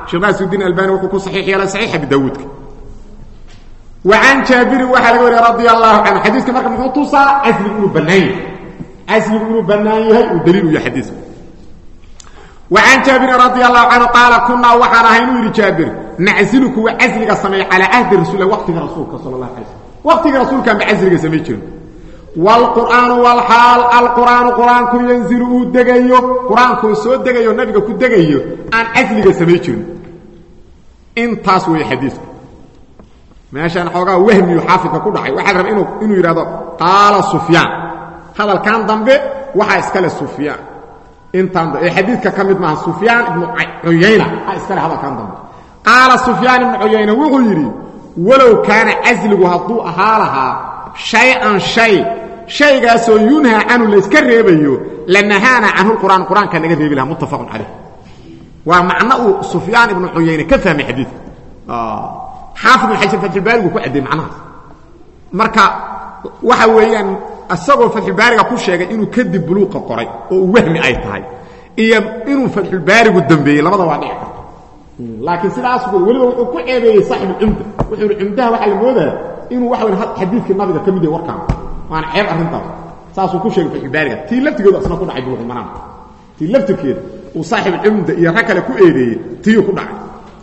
sheekh naasirudiin albani wuxuu ku saxiix yeelay saxiix abi daawuudka wa can jaabirin waxaa laga wariya radia allahu canhu xadiiska marka muxuu tusaa casligu inuu bannaan yahay casligu inuu bannaan yahay uu daliil u yahay xadiiska wa can jaabirin radia allahu canhu qaala kunaa waxaan ahay inuu yidhi jaabir naczilu kuwa casliga sameeya calaa ahdi rasuul waqtiga rasuulka sala allah alay slm waqtiga rasuulkaan ba casliga samay jirin wlqur'aanu wlxaal alqur'aanu qur-aanku yanzilu uu degayo qur-aankuu soo degayo nabiga ku degayo aan casliga samay jirin intaas weeye xadiisku meeshaan xoogaa wahmiyu xaafidka ku dhacay waxaa raba inuu yidhahdo qaala sufyaan hadalkan dambe waxaa iskale sufyaan intaan ee xadiidka ka mid maaha sufyaan ibnu cuyayna a iskale hadalkan dambe qaala sufyaan ibnu cuyayna wuxuu yidhi walow kaana casligu hadduu ahaa lahaa shay-an shay shaygaasoo yunhaa canhu layska reebayo lanahaana canhu qur'aan qur-aanka laga reebi lahaa muttafaqun calayh waa macno uu sufyaan ibnu cuyayne ka fahmay xadiidka xaafid ibn xajar fatxulbaarigu ku caddeey macnahaas marka waxa weeyaan isagoo fatxulbaariga ku sheegay inuu kadib buluuqa qoray oo uu wahmi ay tahay iyo inuu fatxulbaarigu dambeeyey labada waa dhici karta laakiin sidaas weliba wuxuu ku ceebeeyey saaxibulcumda wuxuu yihi cumdaha waxaa la moodaa inuu waxa weyn xadiidkii nabiga ka mid yahay warkaan waana ceeb arrintaas saasuu ku sheegay fatxulbaariga tii laftigeedu asna ku dhacay buluuqulmanaam tii laftirkeeda uu saaxibulcumda iyo rag kale ku eedeeyey tiyuu ku dhacay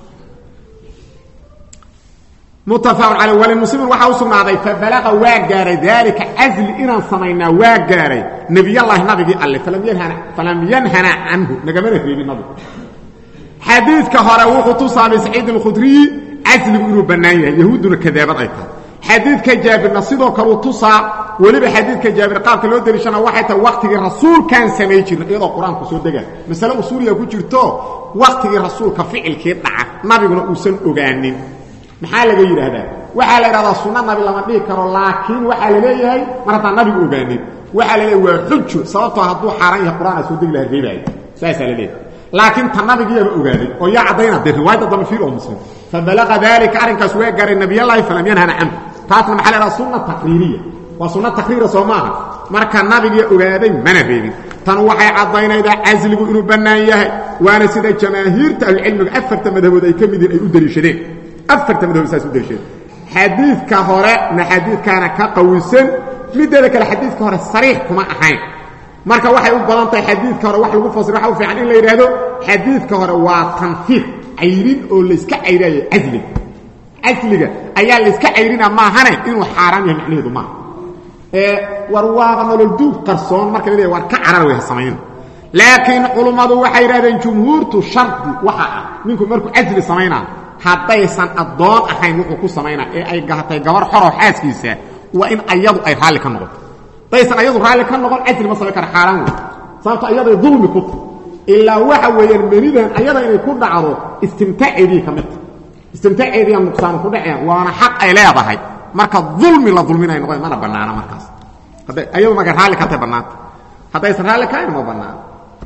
muttafaqun caleyh walimuslimin waxaa u sugnaaday fabalaqa waa gaaray daalika casli inaan samaynaa waa gaaray nebiyallaahi nabigii alle falam yanhana canhu nagamana reebin nabigu xadiidka hore wuxuu tusaabay saciid alkhudriyi casligu inuu bannaan yahay yahuudduna kadaabad ay tahay xadiidka jaabirna sidoo kaleu tusaa weliba xadiidka jaabir qaabka loo deliishana waxay tahay wakhtigii rasuulkaan samay jirna iyadoo qur-aanku soo degaa masale usuuliya ku jirto wakhtigii rasuulka ficilkii dhaca nabiguna uusan ogaanin maxaa laga yidhaahdaa waxaa la yidhahdaa sunno nabi lama dhihi karo laakiin waxaa la leeyahay mar haddaan nabigu ogaanin waxaa la leeyahay waa xujo sababtoo hadduu xaaraan yahay qur'aan aa soo degi laha reebaayo saasaa la leeyahay laakiin ta nabigiiaba ogaaday oo yaa caddayna dee riwaayadda dambe fiir oo muslim fabalaqa daalika arrinkaas waa gaaray nabiyallaahi falam yanhana canhu taasna maxaa la yidhahdaa sunna taqriiriya waa sunno taqriira soo maaha marka nabigii ogaaday mana reebin tan waxay caddaynaydaa casligu inuu bannaan yahay waana sida jamaahiirta ahlucilmiga afarta madhabood ay ka mid yihin ay u deliishadeen afarta madhabood saas u deliishadeen xadiidka hore na xadiidkaana ka qawisan mideeda kale xadiidka hore sariix kuma ahayn marka waxay u badan tahay xadiidka hore wax lagu fasiro waxa u fiican in la yidhaahdo xadiidka hore waa tanfiir cayrin oo layska cayraayo casliga casliga ayaa layska cayrina maahane inuu xaaraan yahay macnaheedu maaha ee war waaba nolol duug qarsoon marka la leeyahay war ka carar way samayn laakiin culummadu waxay yidhahdeen jumhuurtu shardi waxa ah ninku markuu casli samaynaa haddaysan addoon ahayn wuxuu ku samaynaa ee ay gahatay gabar xoroo xaaskiisa waa in ayadu ay raalli ka noqoto haddaysan ayadu raalli ka noqon casli ma samayn kara xaaraan wey sababto ayaday dulmi ku tahy ilaa waxa weeyaan menidan ayada inay ku dhacdo istimtaaceedii ka mid tahy istimtaaceediiya nuqsaan ku dhaceen waana xaq ay leedahay marka dulmi la dulminay noqon mana bannaana markaas hadday ayadu marka raalli ka tahay bannaanta haddaysan raalli kahayn ma bannaana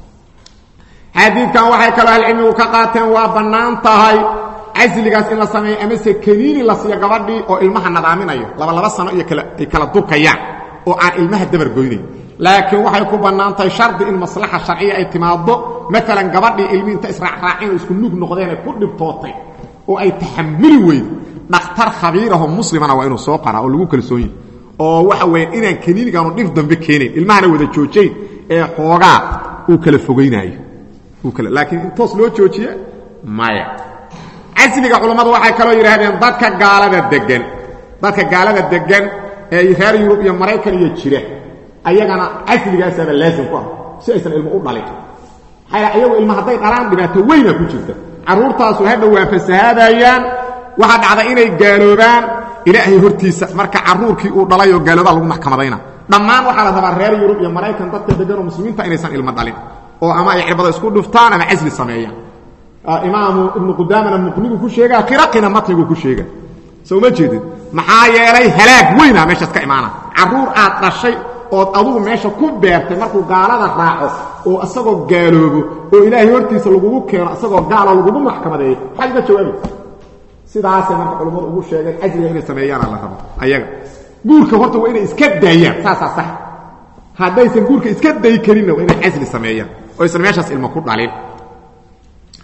xadiidkan waxay kaloo ahlucilmigu ka qaateen waa bannaan tahay casligaas in la sameeyo amase kaniini la siiyo gabadhii oo ilmaha nadaaminayo laba laba sano iyo ay kala durkayaan oo aan ilmaha dabar goynayn laakiin waxay ku bannaan tahay shardi in maslaxa sharciya ay timaaddo maalan gabadhii ilmii inta israacraaceen oo isku nug noqdeen ay ku dhibtootay oo ay taxamuli weydo dhakhtar khabiirahoo muslimana waa inuu soo qaraa oo lagu kalsoon yahy oo waxa weeyaan inaan kaniinigaanu dhib dambe keenayn ilmahana wada joojayn ee xoogaa uu kala fogaynaayo laakiin in toos loo joojiye maya casliga culammadu waxay kaloo yidhaahdeen dadka gaalada degan dadka gaalada degan ee reer yurub iyo maraykan iyo jira ayagana casligaasaaba laasim ku ah si aysan ilmo u dhalin maxaa ayagu ilma hadday dhalaan dhibaato weynaa ku jirta carruurtaasu hadha waa fasahaadayaan waxaa dhacda inay gaaloobaan ilaahay hortiisa marka carruurkii uu dhalay oo gaaloobaa lagu maxkamadayna dhammaan waxaa la rabaa reer yurub iyo maraykan dadka degan oo muslimiinta inaysan ilmo dhalin oo ama ay cirbada isku dhuftaan ama casli sameeyaan imaamu ibnu qudaamana muqnigu ku sheegaa qiraqina matnigu ku sheega soo ma jeedin maxaa yeelay halaag weynaa meeshaas ka imaana carruur aad dhashay ood adugu meesha ku beertay markuu gaalada raaco oo isagoo gaaloobo oo ilaahay hortiisa lagugu keeno isagoo gaalo lagugu maxkamadeeyo maxaad uga jawaabaysa sidaasay marka culammadu ugu sheegeen casliga inay sameeyaana la rabo ayaga guurka horta waa inay iska daayaan saasaa sax haddaysan guurka iska day karinna waa inay casli sameeyaan oo aysan meeshaas ilmo ku dhalin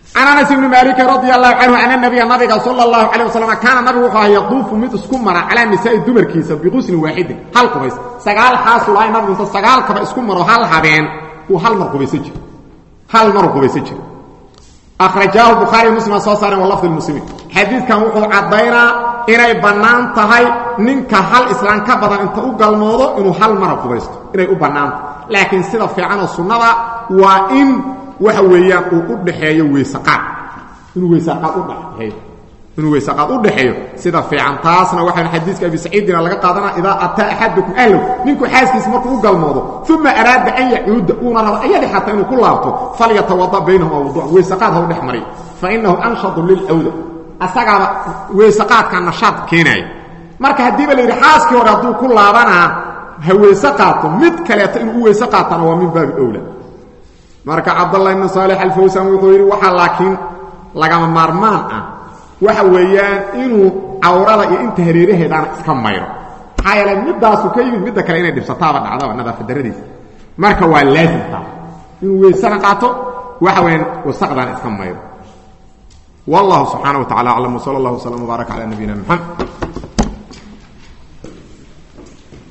can anas ibni maaliki radi allahu canhu ana nabiya nabiga sala allahu calayh wasalam kaana nabigu wuxuu aha yaduufu mid isku mara calaa nisaa'i dumarkiisa biquslin waaxidin hal qubays sagaal xaasul ahay nabigu inta sagaalkaba isku maro hal habeen uu hal mar qubaysan jiro hal maru qubaysan jiro akhrajaahu bukhaariy muslima soo saareen walafdi lmuslimiin xadiidkan wuxuu caddaynaa inay bannaan tahay ninka hal islaan ka badan inta u galmoodo inuu hal mara qubaysto inay u bannaantahay laakiin sida fiicanoo sunnada waa in waxa weeyaan uu u dhaxeeyo weysaqaad inuu weysaqaad u dhaxeeyo inuu weysaqaad u dhaxeeyo sida fiican taasna waxaan xadiiska abi saciidina laga qaadanaa idaa ataa axadukum ahlow ninku xaaskiisa markuu u galmoodo uma araada an yacuuda uuna rabo ayadii xataa inuu ku laabto falyatawada baynahuma wuduuc weysaqaad ha u dhex mariyo fa inahu anshadu lilcawda asagaaba weysaqaadka nashaad keenaaya marka haddiiba la yidhi xaaskii hore hadduu ku laabanaa ha weyse qaato mid kaleeto inuu u weyse qaatana waa min baabi owla marka cabdallah ibnu saalix alfawsan wuxuu yidhi waxaa laakiin lagama maarmaan ah waxa weeyaan inuu cawrada iyo inta hareeraheedaana iska mayro maxaa yeele midaasu ka yimid midda kale inay dhibsataaba dhacdaba nadaafad daradiisa marka waa laazimtaa inuu weysana qaato waxa weyaan wasaqdaana iska mayro wallahu subxaana wa tacala aclam wsala allah wslam wbaarak cala nabiyina mxamed